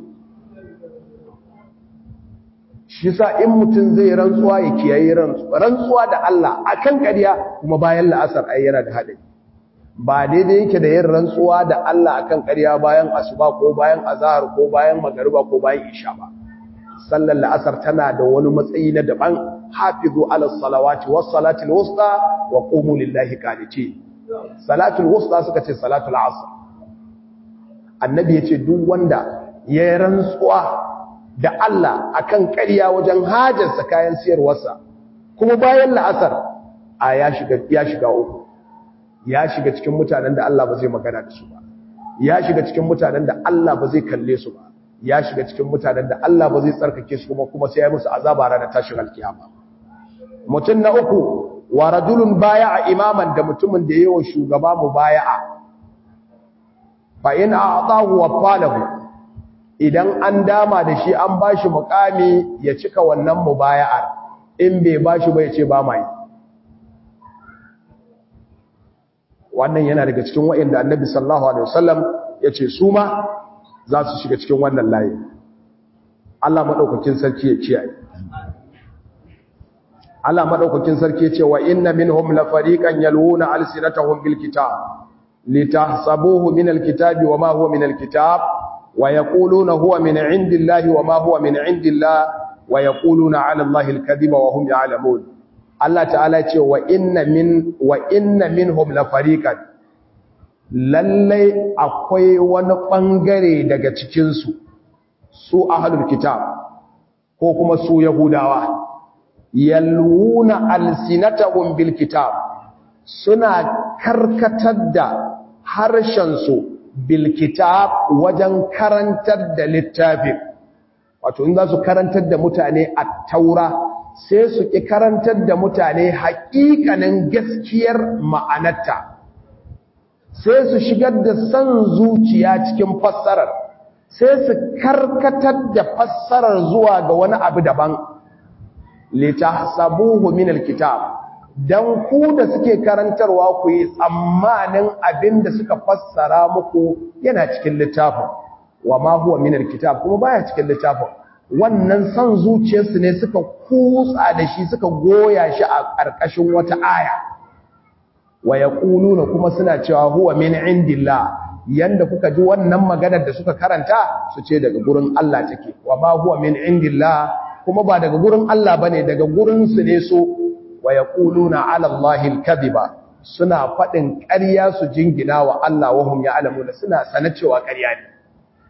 shi yasa in mutum zai rantsuwa ya kiyaye rantsuwa rantsuwa da Allah akan ƙarya kuma bayan la'asar ai yana da hadari ba daidai yake da yin rantsuwa da Allah akan ƙarya bayan asuba ko bayan azhar ko bayan magariba ko bayan isha ba sallar la'asar tana da wani matsayi na daban hafizu ala salawati was salatil wusta wa qumu lillahi qanitin salatul wusta suka ce salatul asr annabi yace duk wanda ya rantsuwa da Allah akan ƙarya wajen hajarsa kayan siyarwarsa kuma bayan la'asar a ya shiga ya shiga uku ya shiga cikin mutanen da Allah ba zai magana da su ba ya shiga cikin mutanen da Allah ba zai kalle su ba ya shiga cikin mutanen da Allah ba zai tsarkake su kuma kuma sai ya musu azaba ranar tashin alkiyama mutum na uku wa rajulun baya'a imaman da mutumin da yayin shugaba mubaya'a fa in a'tahu wa falahu idan an dama da shi an bashi mukami ya cika wannan mubaya'ar in bai bashi ba ya ce ba mai wannan yana daga cikin wa'inda annabi sallallahu alaihi wasallam ya ce su ma za su shiga cikin wannan layi Allah maɗaukakin sarki ya kiyaye Allah maɗaukakin sarki ya ce wa inna minhum la fariqan yalwuna alsinatahum bil kitab litahsabuhu min al kitabi wa ma huwa min al kitab wa yaquluna huwa min indillahi wa ma huwa min indillah wa yaquluna ala allahi al kadhiba wa hum ya'lamun Allah ta'ala ya ce wa inna min wa inna minhum la fariqan lallai akwai wani ɓangare daga cikinsu su ahalul kitab ko kuma su yahudawa yalwuna alsinatahum bil kitab suna karkatar da harshensu bil kitab wajen karantar da littafin wato in za su karantar da mutane a taura sai su ƙi karantar da mutane haƙiƙanin gaskiyar ma'anarta sai su shigar da san zuciya cikin fassarar sai su karkatar da fassarar zuwa ga wani abu daban litahsabuhu min alkitab dan ku da suke karantarwa ku yi tsammanin abin da suka fassara muku yana cikin littafin wa ma huwa min alkitab kuma baya cikin littafin wannan san zuciyarsu ne suka kutsa da shi suka goya shi a ƙarƙashin wata aya wa yaquluna kuma suna cewa huwa min indillah yanda kuka ji wannan maganar da suka karanta su ce daga gurin Allah take wa ma huwa min indillah kuma ba daga gurin Allah bane daga gurin su ne so wa yaquluna ala allahi alkadhiba suna fadin ƙarya su jingina wa Allah wa hum ya'lamuna suna sana cewa ƙarya ne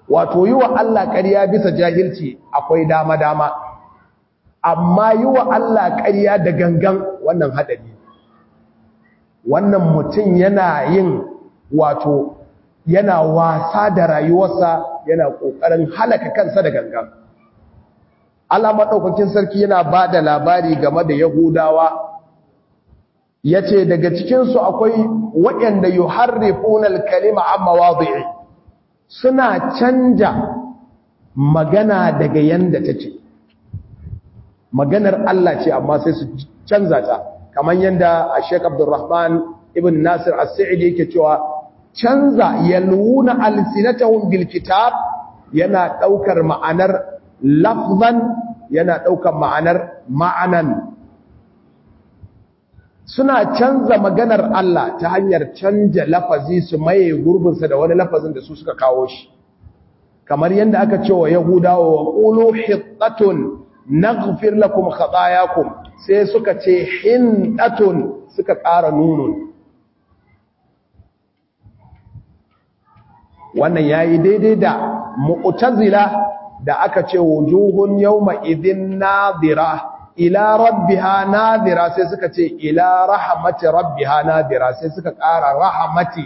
wato yi wa Allah ƙarya bisa jahilci akwai dama-dama amma yi wa Allah ƙarya da gangan wannan haɗari wannan mutum yana yin wato yana wasa da rayuwarsa yana ƙoƙarin halaka kansa da gangan Allah maɗaukakin sarki yana ba da labari game da Yahudawa ya ce daga cikinsu akwai waɗanda yi harrifunan kalima amma wazi'i suna canja magana daga yanda take maganar Allah ce amma sai su canza ta kamar yanda Sheikh Abdulrahman ibn Nasir As-Sa'idi yake cewa canza yaluna alsinatahum bil kitab yana daukar ma'anar lafzan yana daukar ma'anar ma'anan suna canza maganar Allah ta hanyar canja lafazi su maye gurbinsa da wani lafazin da su suka kawo shi kamar yadda aka ce wa yahudawa wa qulu hittatun naghfir lakum khatayakum sai suka ce hindatun suka ƙara nunun wannan yayi daidai da mu'tazila da aka ce wujuhun yawma idhin nadira ila rabbiha nadira sai suka ce ila rahmati rabbiha nadira sai suka ƙara rahmati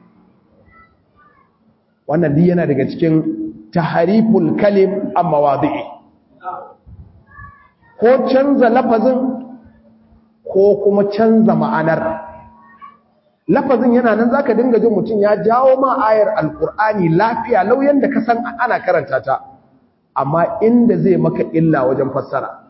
wannan duk yana daga cikin tahariful kalim amma wadi'i ko canza lafazin ko kuma canza ma'anar lafazin yana nan zaka dinga jin mutum ya jawo ma ayar alqur'ani lafiya lauyan da ka san ana karanta ta amma inda zai maka illa wajen fassara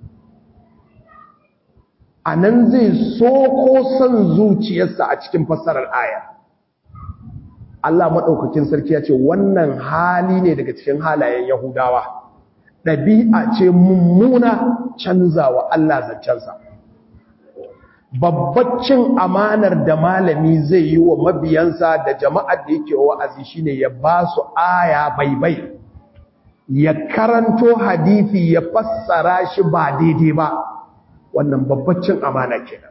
a nan zai so ko son zuciyarsa a cikin fassarar aya Allah maɗaukakin sarki ya ce wannan hali ne daga cikin halayen Yahudawa ɗabi'a ce mummuna canzawa Allah zancensa babbacin amanar da malami zai yi wa mabiyansa da jama'ar da yake wa'azi shine ya ba su aya baibai ya karanto hadisi ya fassara shi ba daidai ba wannan babbacin amana kenan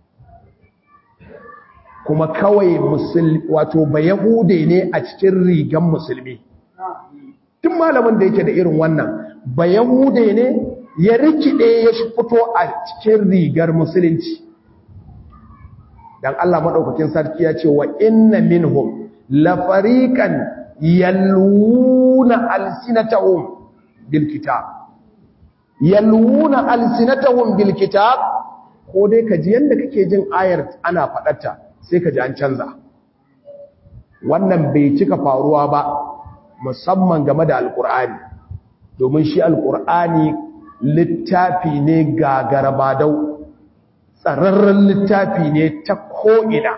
kuma kawai musulmi wato ba yahude ne a cikin rigan musulmi tun malamin da yake da irin wannan ba yahude ne ya rikide ya fito a cikin rigar musulunci dan Allah madaukakin sarki ya ce wa inna minhum la fariqan yaluna alsinatahum bil kitab yaluna alsinatahum bil kitab ko dai ka ji yanda kake jin ayar ana fadarta sai ka ji an canza wannan bai cika faruwa ba musamman game da alkur'ani domin shi alkur'ani littafi ne gagarabadau tsararren littafi ne ta ko'ina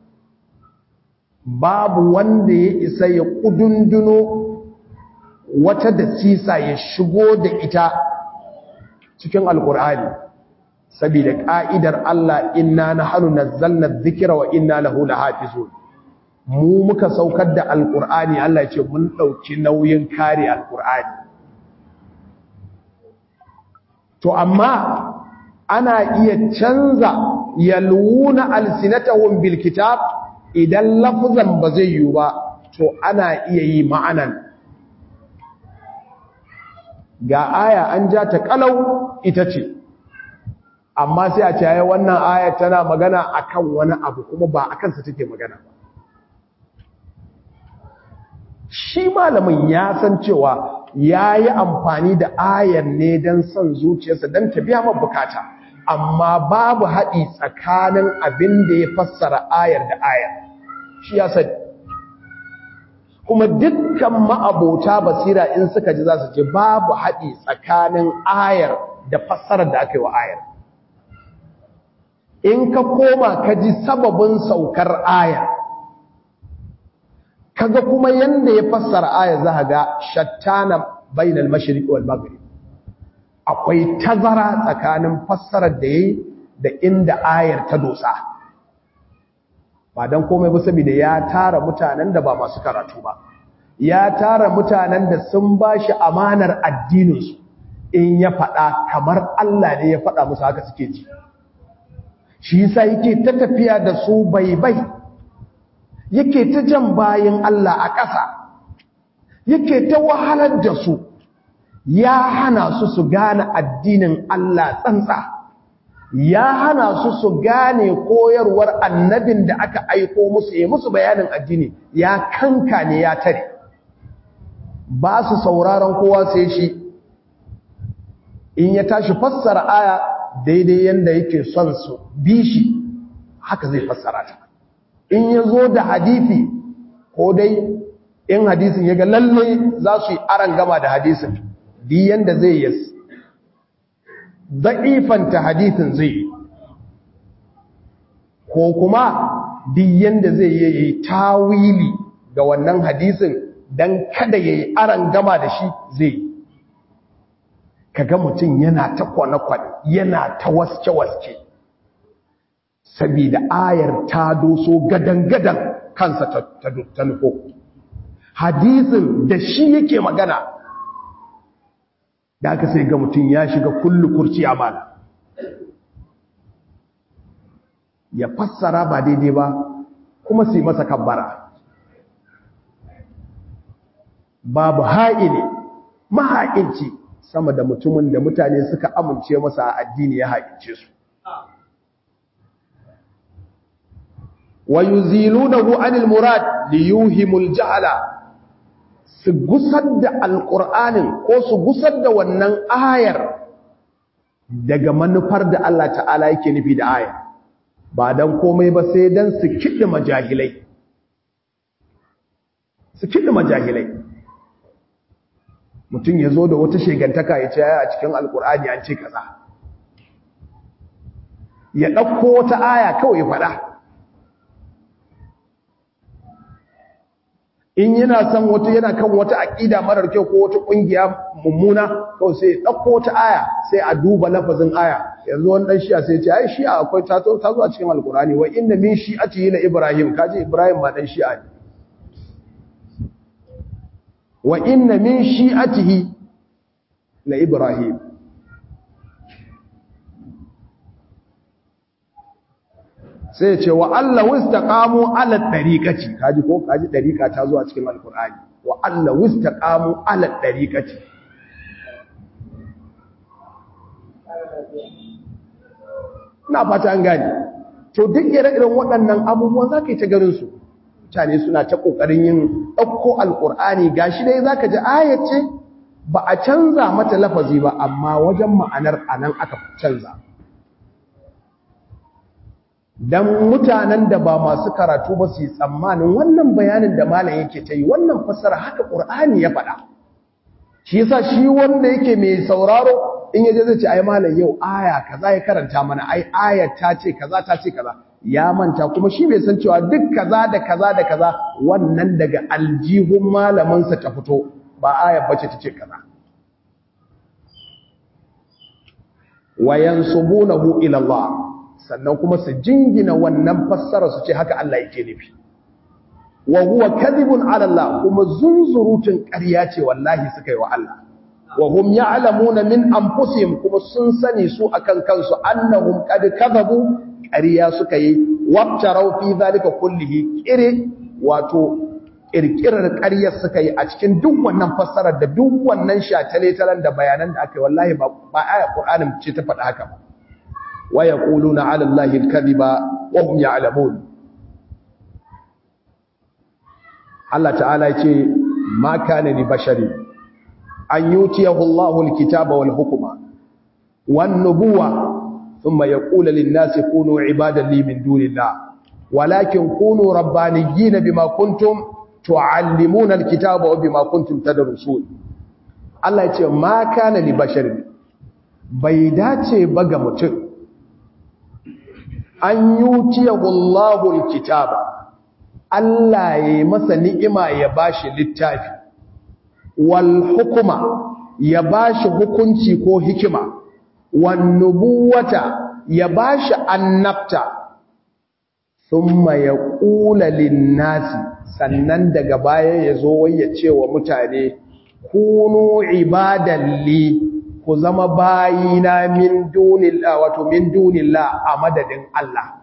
babu wanda ya isa ya kudunduno wata da sisa ya shigo da ita cikin alkur'ani saboda ka'idar Allah inna nahnu nazzalna dhikra wa inna lahu lahafizun mu muka saukar da alkur'ani Allah ya ce mun dauki nauyin kare alkur'ani to amma ana iya canza yaluna alsinatahum bil kitab idan lafzan ba zai yi ba to ana iya yi ma'anan ga aya an ja ta kalau ita ce amma sai a ce ai wannan aya tana magana akan wani abu kuma ba akan sa take magana ba shi malamin ya san cewa yayi amfani da ayar ne dan son zuciyarsa dan ta biya masa bukata amma babu haɗi tsakanin abin da ya fassara ayar da ayar shi ya sani kuma dukkan ma'abota basira in suka ji za su ce babu haɗi tsakanin ayar da fassarar da aka yi wa ayar in ka koma ka ji sababin saukar ayar kaga kuma yanda ya fassara ayar za ga shattana bainal mashriq wal maghrib akwai tazara tsakanin fassarar da yayi da inda ayar ta dosa ba dan komai ba saboda ya tara mutanen da ba masu karatu ba ya tara mutanen da sun bashi amanar addinin su in ya faɗa kamar Allah ne ya faɗa musu haka suke ji shi yasa yake ta tafiya da su baibai yake ta jan bayin Allah a ƙasa yake ta wahalar da su ya hana su su gane addinin Allah tsantsa ya hana su su gane koyarwar annabin da aka aiko musu ya musu bayanin addini ya kanka ne ya tare ba su sauraron kowa sai shi in ya tashi fassara aya daidai yanda yake son su bi shi haka zai fassara ta in ya zo da hadisi ko dai in hadisin ya ga lalle za su yi aran gama da hadisin di yanda zai yi da'ifanta hadisin zai yi ko kuma di yanda zai yi tawili ga wannan hadisin don kada ya yi aran gama da shi zai yi kaga mutum yana ta kwane-kwane yana ta waske-waske sabida ayar ta doso gadan-gadan kansa ta nufo hadisin da shi yake magana da aka sai ga mutum ya shiga kullu kurci amana ya fassara ba daidai ba kuma su yi masa kabbara babu ha'ili maha'inci sama da mutumin da mutane suka amince masa a addini ya haƙince su wa yuzilunahu anil murad li yuhimul jahala su gusar da alqur'anin ko su gusar da wannan ayar daga manufar da Allah ta'ala yake nufi da ayar ba dan komai ba sai dan su kidi majahilai su kidi majahilai mutum ya zo da wata shegantaka ya ce a cikin alkur'ani an ce kaza ya ɗauko wata aya kawai ya faɗa in yana son wata yana kan wata aƙida marar kyau ko wata ƙungiya mummuna kawai sai ya ɗauko wata aya sai a duba lafazin aya yanzu wani ɗan shi'a sai ce ai shi'a akwai ta zo a cikin alkur'ani wa inna min shi'ati la ibrahim kaji ibrahim ma ɗan shi'a ne wa inna min shi'atihi la ibrahim sai ce wa Allah wistaqamu ala tariqati kaji ko kaji tariqa ta zuwa cikin alqur'ani wa Allah wistaqamu ala tariqati na fata an gani to duk ire-iren waɗannan abubuwan zaka yi ta garin su mutane suna ta ƙoƙarin yin ɗauko alƙur'ani ga shi dai za ka ji ayace ba a canza mata lafazi ba amma wajen ma'anar a nan aka canza don mutanen da ba masu karatu ba su yi tsammanin wannan bayanin da malam yake ta yi wannan fassara haka ƙur'ani ya faɗa shi yasa shi wanda yake mai sauraro in yaje zai ce ai malam yau aya kaza ya karanta mana ai aya ta ce kaza ta ce kaza ya manta kuma shi bai san cewa duk kaza da kaza da kaza wannan daga aljihun malamansa ta fito ba ayar bace ta ce kaza wayansubunahu ila Allah sannan kuma su jingina wannan fassara su ce haka Allah yake nufi wa huwa kadhibun ala Allah kuma zunzurutun ƙarya ce wallahi suka yi wa Allah wa hum ya'lamuna min anfusihim kuma sun sani su akan kansu annahum qad kadhabu ƙarya suka yi wabtarau fi zalika kullihi kire wato kirkirar ƙaryar suka yi a cikin duk wannan fassarar da duk wannan shatale-talen da bayanan da aka yi wallahi ba ba aya Qur'anin ce ta faɗa haka ba wa yaquluna 'ala Allahi al-kadhiba wa hum ya'lamun Allah ta'ala ya ce ma kana li bashari an yutiyahu Allahu al-kitaba wal hukma wan nubuwa ثم يقول للناس كونوا عبادا لي من دون الله ولكن كونوا ربانيين بما كنتم تعلمون الكتاب وبما كنتم تدرسون Allah ya ce ma kana li basharin bai dace ba ga mutum an yutiyahu Allahu alkitaba Allah ya masa ni'ima ya bashi littafi wal hukuma ya bashi hukunci ko hikima wannubuwata ya bashi annabta thumma yaqula linnasi sannan daga baya yazo wai ya ce wa mutane kunu ibadan li ku zama bayina min dunillah wato min dunillah a madadin Allah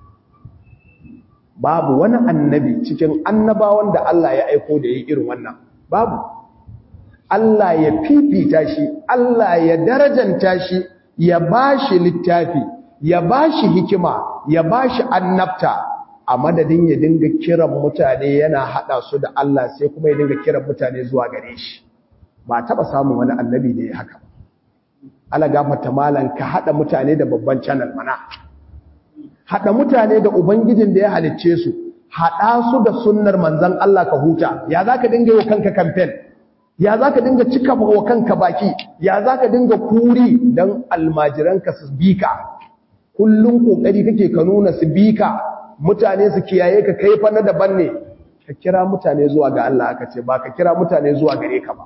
babu wani annabi cikin annabawan da Allah ya aiko da yi irin wannan babu Allah ya fifita shi Allah ya darajanta shi ya bashi littafi ya bashi hikima ya bashi annabta a madadin ya dinga kiran mutane yana hada su da Allah sai kuma ya dinga kiran mutane zuwa gare shi ba taba samun wani annabi da ya haka ala gafarta malan ka hada mutane da babban channel mana hada mutane da ubangijin da ya halicce su hada su da sunnar manzon Allah ka huta ya zaka dinga yi kanka campaign ya zaka dinga cika wa kanka baki ya zaka dinga kuri dan almajiranka su bika kullun kokari kake ka nuna su bika mutane su kiyaye ka kai fa na daban ne ka kira mutane zuwa ga Allah aka ce ba ka kira mutane zuwa gare ka ba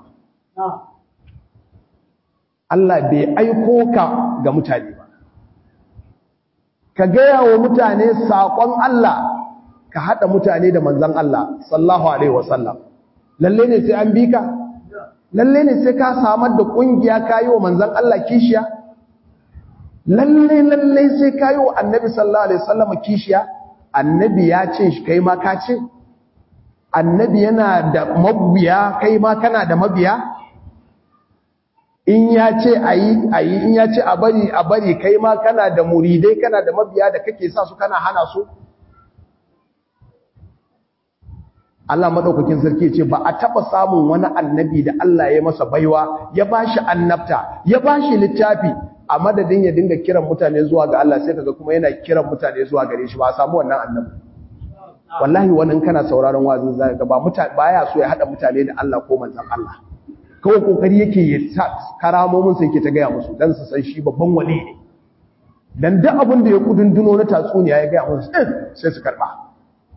Allah bai aiko ka ga mutane ba ka gaya wa mutane saƙon Allah ka haɗa mutane da manzan Allah sallahu alaihi wasallam lalle ne sai an bi ka lalle ne sai ka samar da ƙungiya ka yi wa manzan Allah kishiya lalle lalle sai ka yi wa annabi sallallahu alaihi wasallam kishiya annabi ya ce shi kai ma ka ce annabi yana da mabiya kai ma kana da mabiya in ya ce ayi ayi in ya ce a bari a bari kai ma kana da muridai kana da mabiya da kake sa su kana hana su Allah madaukakin sarki ce ba a taba samun wani annabi da Allah ya masa baiwa ya bashi annabta ya bashi littafi a madadin ya dinga kiran mutane zuwa ga Allah sai kaga kuma yana kiran mutane zuwa gare shi ba a samu wannan annabi wallahi wannan kana sauraron wazin zaka ga ba mutane baya so ya hada mutane da Allah ko manzon Allah kawai kokari yake ya sa karamomin sai yake ta gaya musu dan su san shi babban wali ne dan duk abin da ya kudunduno na tatsuniya ya gaya musu sai su karba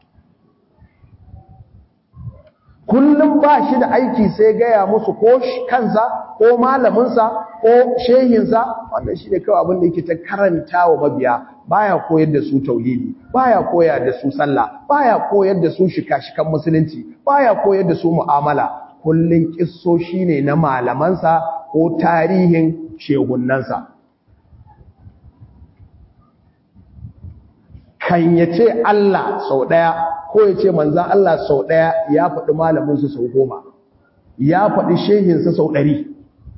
kullum ba shi da aiki sai gaya musu ko kansa ko malaminsa ko shehinsa wannan shi ne kawai abin da yake ta karanta wa mabiya baya koyar da su tauhidi baya koyar da su sallah baya koyar da su shika-shikan musulunci baya koyar da su mu'amala kullum kissoshi ne na malamansa ko tarihin shegunansa kan ya ce Allah sau ɗaya ko ya ce manzan Allah sau ɗaya ya faɗi malaminsu sau goma ya faɗi shehinsa sau ɗari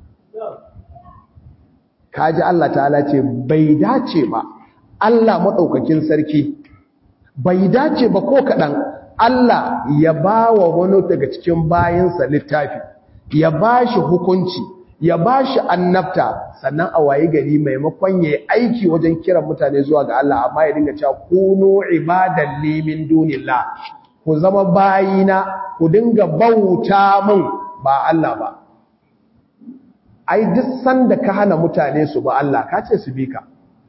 kaji Allah ta'ala ce bai dace ba Allah maɗaukakin sarki bai dace ba ko kaɗan Allah ya ba wa wani daga cikin bayansa littafi ya ba shi hukunci ya ba shi annabta sannan a waye gari maimakon ya yi aiki wajen kiran mutane zuwa ga Allah amma ya dinga cewa kunu ibadan limin dunillah ku zama bayina ku dinga bauta min ba Allah ba ai duk sanda ka hana mutane su ba Allah ka ce su bi ka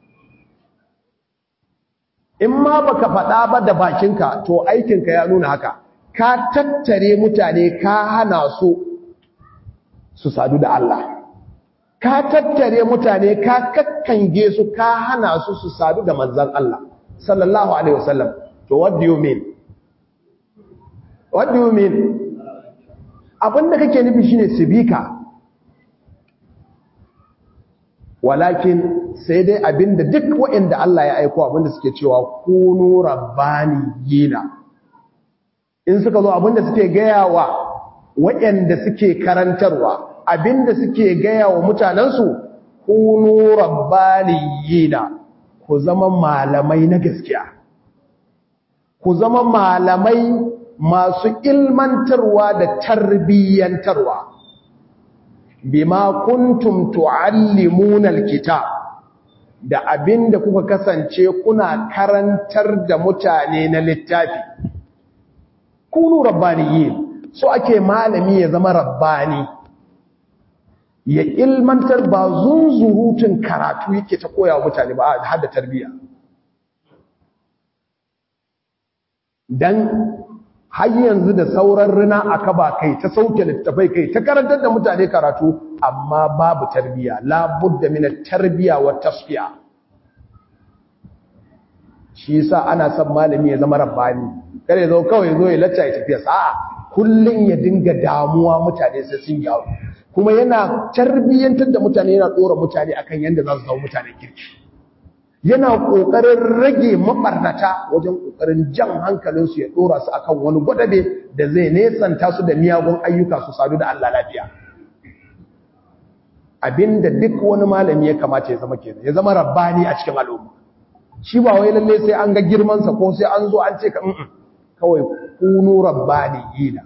in ma baka faɗa ba da bakinka to aikinka ya nuna haka ka tattare mutane ka hana su su sadu da Allah ka tattare mutane ka kakkange su ka hana su su sadu da manzan Allah sallallahu alaihi wasallam to what do you mean what do you mean abinda kake nufi shine sibika walakin sai dai abinda duk waɗanda Allah ya aiko abinda suke cewa kunu rabbaniyina in suka zo abinda suke gaya wa waɗanda suke karantarwa abinda suke gaya wa mutanensu kunu rabbaniyina ku zama malamai na gaskiya ku zama malamai masu ilmantarwa da tarbiyyantarwa bima kuntum tuallimuna alkitab da abinda kuka kasance kuna karantar da mutane na littafi kunu rabbaniyin so ake malami ya zama rabbani ya ilmantar ba zunzurutun karatu yake ta koya wa mutane ba har da tarbiyya dan har yanzu da sauran rina aka ba kai ta sauke littafai kai ta karantar da mutane karatu amma babu tarbiyya la budda min at-tarbiya wa tasfiya shi yasa ana son malami ya zama rabbani kare zo kawai zo ya lacca ya tafiya sa'a kullun ya dinga damuwa mutane sai sun yawo kuma yana tarbiyyantar da mutane yana dora mutane akan yanda za su zama mutane kirki yana ƙoƙarin rage maɓarnata wajen ƙoƙarin jan hankalinsu ya ɗora su akan wani gwadabe da zai nesanta su da miyagun ayyuka su sadu da Allah lafiya abinda duk wani malami ya kamata ya zama kenan ya zama rabbani a cikin al'umma shi ba wai lalle sai an ga girmansa ko sai an zo an ce ka kawai kunu rabbaniyina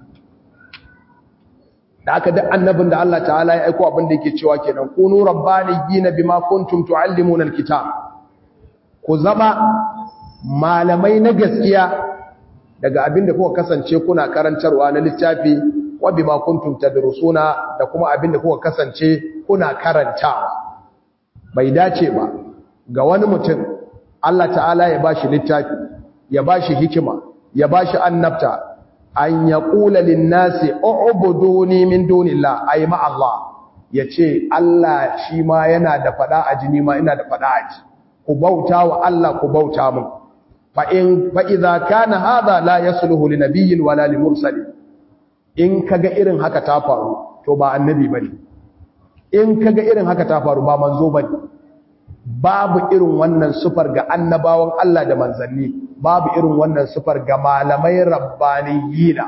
da aka duk annabin da Allah ta'ala ya aiko abin da yake cewa kenan kunu rabbaniyina bima kuntum tuallimuna alkitab ku zama malamai na gaskiya daga abin da kuka kasance kuna karantarwa na littafi wa bima kuntum tadrusuna da kuma abin da kuka kasance kuna karantawa bai dace ba ga wani mutum Allah ta'ala ya bashi littafi ya bashi hikima ya bashi annabta an yaqula lin-nasi u'buduni min dunillah ay ma Allah yace Allah shi ma yana da fada a jini ma ina da fada a ji ku bauta wa Allah ku bauta mun fa in fa idza kana hadha la yasluhu li nabiyyin wala li mursalin in kaga irin haka ta faru to ba annabi bane in kaga irin haka ta faru ba manzo bane babu irin wannan sufar ga annabawan Allah da manzanni babu irin wannan sufar ga malamai rabbaniyina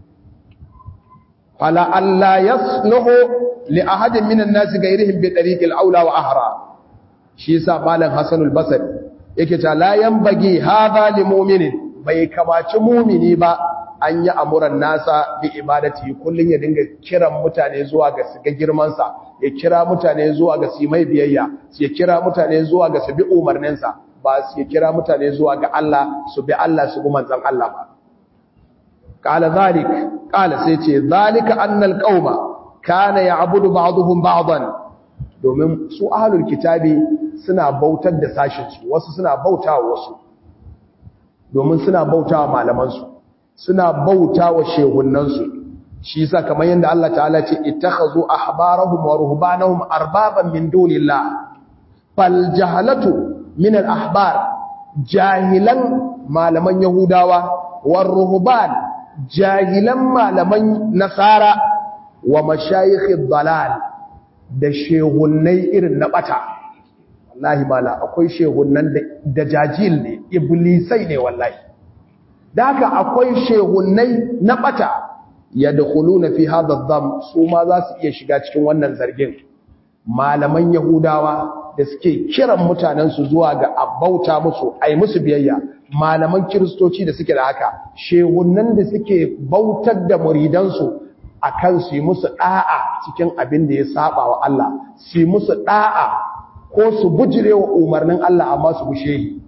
fala alla yasluhu li ahadin minan nasi gairihim bi tariqil aula wa ahra shi yasa malam Hassan al-Basri yake ta la yanbaghi hadha li mu'minin bai kamaci mu'mini ba an yi amuran nasa bi ibadati kullun ya dinga kiran mutane zuwa ga su ga girman sa ya kira mutane zuwa ga su mai biyayya ya kira mutane zuwa ga su bi umarnin sa ba su ya kira mutane zuwa ga Allah su bi Allah su bi manzon Allah ba qala zalik qala sai ce zalika annal qauma kana ya'budu ba'dhum ba'dan domin su ahlul kitabi suna bautar da sashinsu wasu suna bautawa wasu domin suna bautawa malamansu suna bautawa shehunansu shi yasa kamar yanda Allah ta'ala ce ittakhazu ahbarahum wa ruhbanahum arbaban min dunillah fal jahalatu min al ahbar jahilan malaman yahudawa war ruhban jahilan malaman nasara wa mashayikh dalal da shehunnai irin na bata wallahi mala akwai shehunnan da jajil ne iblisai ne wallahi da haka akwai shehunnai na bata yadkhuluna fi hadha dham su ma za su iya shiga cikin wannan zargin malaman yahudawa da suke kiran mutanen su zuwa ga abauta musu ai musu biyayya malaman kiristoci da suke da haka shehunnan da suke bautar da muridansu akan su yi musu da'a cikin abin da ya saba wa Allah su yi musu da'a ko su bujire wa umarnin Allah amma su bushe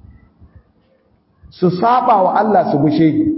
su saba wa Allah su bushe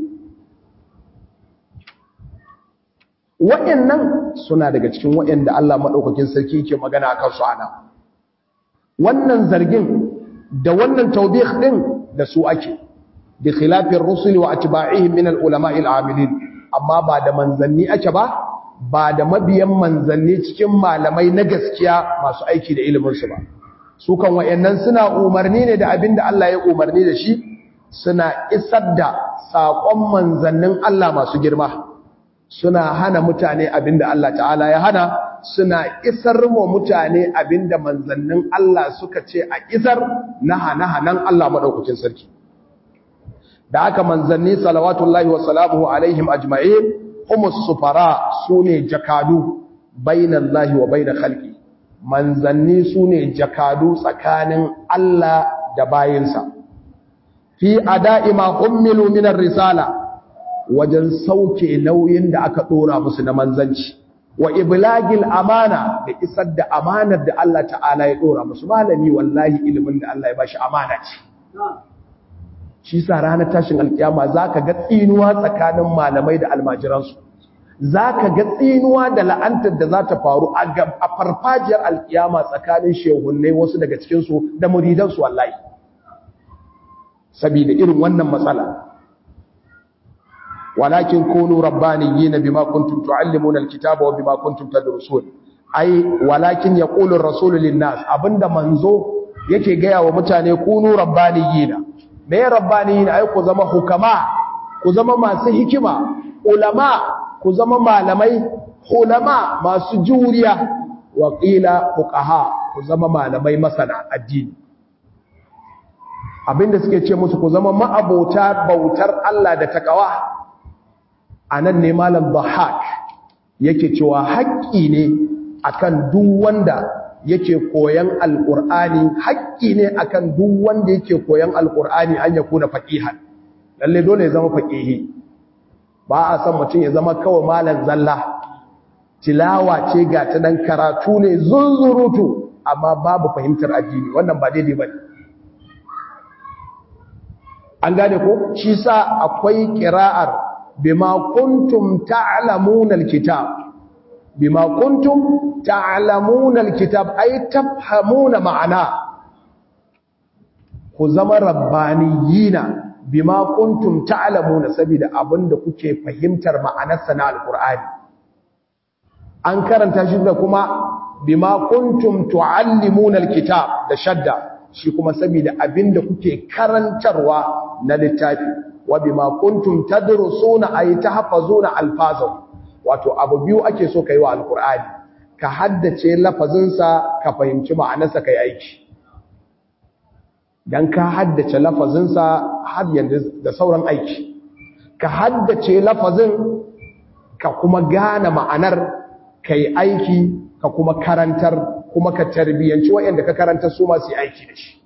waɗannan suna daga cikin waɗanda Allah maɗaukakin sarki ke magana akan su ana wannan zargin da wannan taubih din da su ake bi khilafin rusuli wa atba'ihim min al-ulama'i al-amilin amma ba da manzanni ake ba ba da mabiyan manzanni cikin malamai na gaskiya masu aiki da iliminsu ba su kan wayannan suna umarni ne da abin da Allah ya umarni da shi suna isar da saƙon manzannin Allah masu girma suna hana mutane abin da Allah ta'ala ya hana suna isar wa mutane abin da manzannin Allah suka ce a isar na hana-hanan Allah maɗaukacin sarki da aka manzanni salawatullahi wa salamuhu alaihim ajma'in humus sufara sune jakadu bainallahi wa bain khalqi manzanni sune jakadu tsakanin Allah da bayinsa fi ada'i ma ummilu min risala wajen sauke nauyin da aka dora musu na manzanci wa iblagil amana da isar da amanar da Allah ta'ala ya dora musu malami wallahi ilimin da Allah ya bashi amana ce shi sa ranar tashin alkiyama za ka ga tsinuwa tsakanin malamai da almajiransu za ka ga tsinuwa da la'antar da za ta faru a farfajiyar alkiyama tsakanin shehunai wasu daga cikinsu da muridansu wallahi saboda irin wannan matsala walakin kunu rabbaniyina bima kuntum tuallimuna alkitaba wa bima kuntum tadrusun ai walakin yaqulu ar-rasulu lin-nas abinda manzo yake gaya wa mutane kunu rabbaniyina me rabbani ai ku zama hukama ku zama masu hikima ulama ku zama malamai ulama masu juriya wa qila fuqaha ku zama malamai masana addini abinda suke ce musu ku zama ma'abota bautar Allah da takawa anan ne malam Bahak yake cewa haƙƙi ne akan duk wanda yake koyan alqur'ani haƙƙi ne akan duk wanda yake koyan alqur'ani an ya kuna faqihan lalle dole ya zama faqihi ba a san mutum ya zama kawai malam zalla tilawa ce ga ta dan karatu ne zunzurutu amma babu fahimtar addini wannan ba daidai bane an gane ko shi sa akwai qira'ar bima kuntum ta'lamuna alkitab bima kuntum ta'lamuna alkitab ay tafhamuna ma'ana ku zama rabbaniyina bima kuntum ta'lamuna saboda abinda kuke fahimtar ma'anarsa na alqur'ani an karanta shi da kuma bima kuntum tuallimuna alkitab da shadda shi kuma saboda abinda kuke karantarwa na littafi wa bima kuntum tadrusuna ay tahfazuna alfazahu wato abu biyu ake so kai wa alqur'ani ka haddace lafazinsa ka fahimci ma'anarsa kai aiki dan ka haddace lafazinsa har yanzu da sauran aiki ka haddace lafazin ka kuma gane ma'anar kai aiki ka kuma karantar kuma ka tarbiyanci waɗanda ka karantar su masu aiki da shi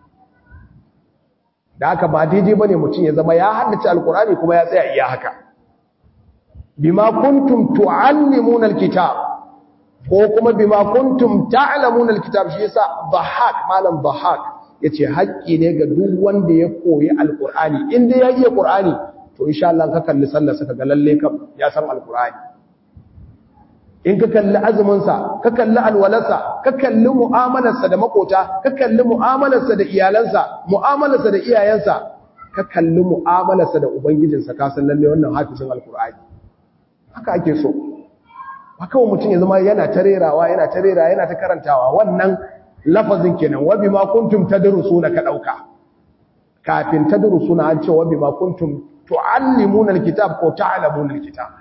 da haka ba daidai bane mutum ya zama ya haddace alkurani kuma ya tsaya iya haka bima kuntum tuallimuna alkitab ko kuma bima kuntum ta'lamuna alkitab shi yasa dhahak malam dhahak yace haƙƙi ne ga duk wanda ya koyi alkurani inda ya iya qur'ani to insha Allah ka kalli sallar sa ga lalle kam ya san alkurani in ka kalli azuminsa ka kalli alwalarsa ka kalli mu'amalarsa da makota ka kalli mu'amalarsa da iyalansa mu'amalarsa da iyayensa ka kalli mu'amalarsa da ubangijinsa ka san lalle wannan hafizin alkur'ani haka ake so ba kawai mutum ya zama yana ta rerawa yana ta rera yana ta karantawa wannan lafazin kenan wa bima kuntum tadrusuna ka dauka kafin tadrusuna an ce wa bima kuntum tuallimuna alkitab ko ta'lamuna alkitab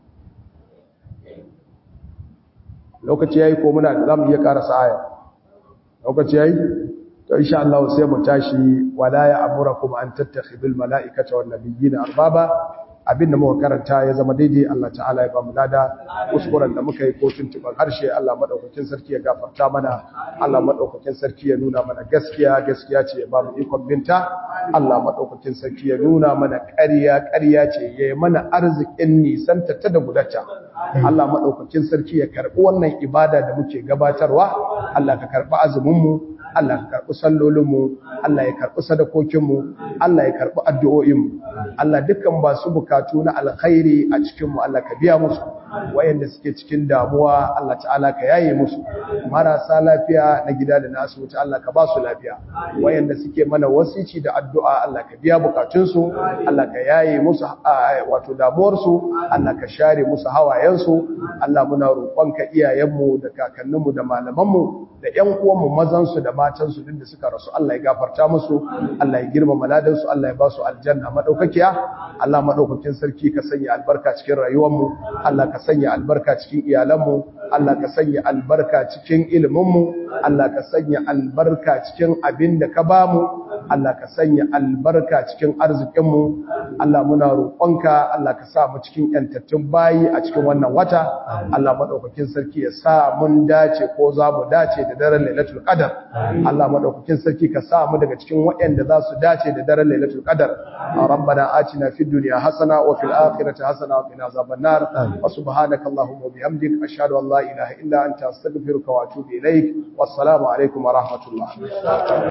lokaci yayi ko muna da zamu iya karasa aya lokaci yayi to insha Allah sai mu tashi wala ya amurakum an tattakhidul malaikata wan nabiyina arbaba abinda muka karanta ya zama daidai Allah ta'ala ya ba mu lada kuskuren da muka yi ko tuntuban harshe Allah madaukakin sarki ya gafarta mana Allah madaukakin sarki ya nuna mana gaskiya gaskiya ce ya ba mu ikon binta Allah madaukakin sarki ya nuna mana ƙarya ƙarya ce ya yi mana arzikin nisanta ta da gudata Allah madaukakin sarki ya karbi wannan ibada da muke gabatarwa Allah ka karbi azumin mu Allah ka karbi sallolin mu Allah ya karbi sadakokin mu Allah ya karbi addu'o'in mu Allah dukkan ba su bukatu na alkhairi a cikinmu Allah ka biya musu wayanda suke cikin damuwa Allah ta'ala ka yaye musu marasa lafiya na gida da na asibiti Allah ka ba su lafiya wayanda suke mana wasici da addu'a Allah ka biya bukatunsu Allah ka yaye musu wato damuwarsu Allah ka share musu hawayensu Allah muna roƙonka iyayenmu da kakanninmu da malamanmu da ƴan uwanmu mazansu da matansu duk da suka rasu Allah ya gafarta musu Allah ya girmama ladansu Allah ya ba su aljanna madaukakiya Allah madaukakin sarki ka sanya albarka cikin rayuwarmu Allah ka sanya albarka cikin iyalanmu Allah ka sanya albarka cikin iliminmu Allah ka sanya albarka cikin abin da ka bamu Allah ka sanya albarka cikin arzikinmu Allah muna roƙonka Allah ka sa mu cikin yantattun bayi a cikin wannan wata Allah madaukakin sarki ya sa mun dace ko za mu dace da daren Lailatul Qadar Allah madaukakin sarki ka sa mu daga cikin waɗanda za su dace da daren Lailatul Qadar rabbana atina fid dunya hasana wa fil akhirati hasana wa qina azaban nar wa subhanaka allahumma wa bihamdik ashhadu an la ilaha illa anta astaghfiruka wa atubu ilaik wassalamu alaikum wa rahmatullah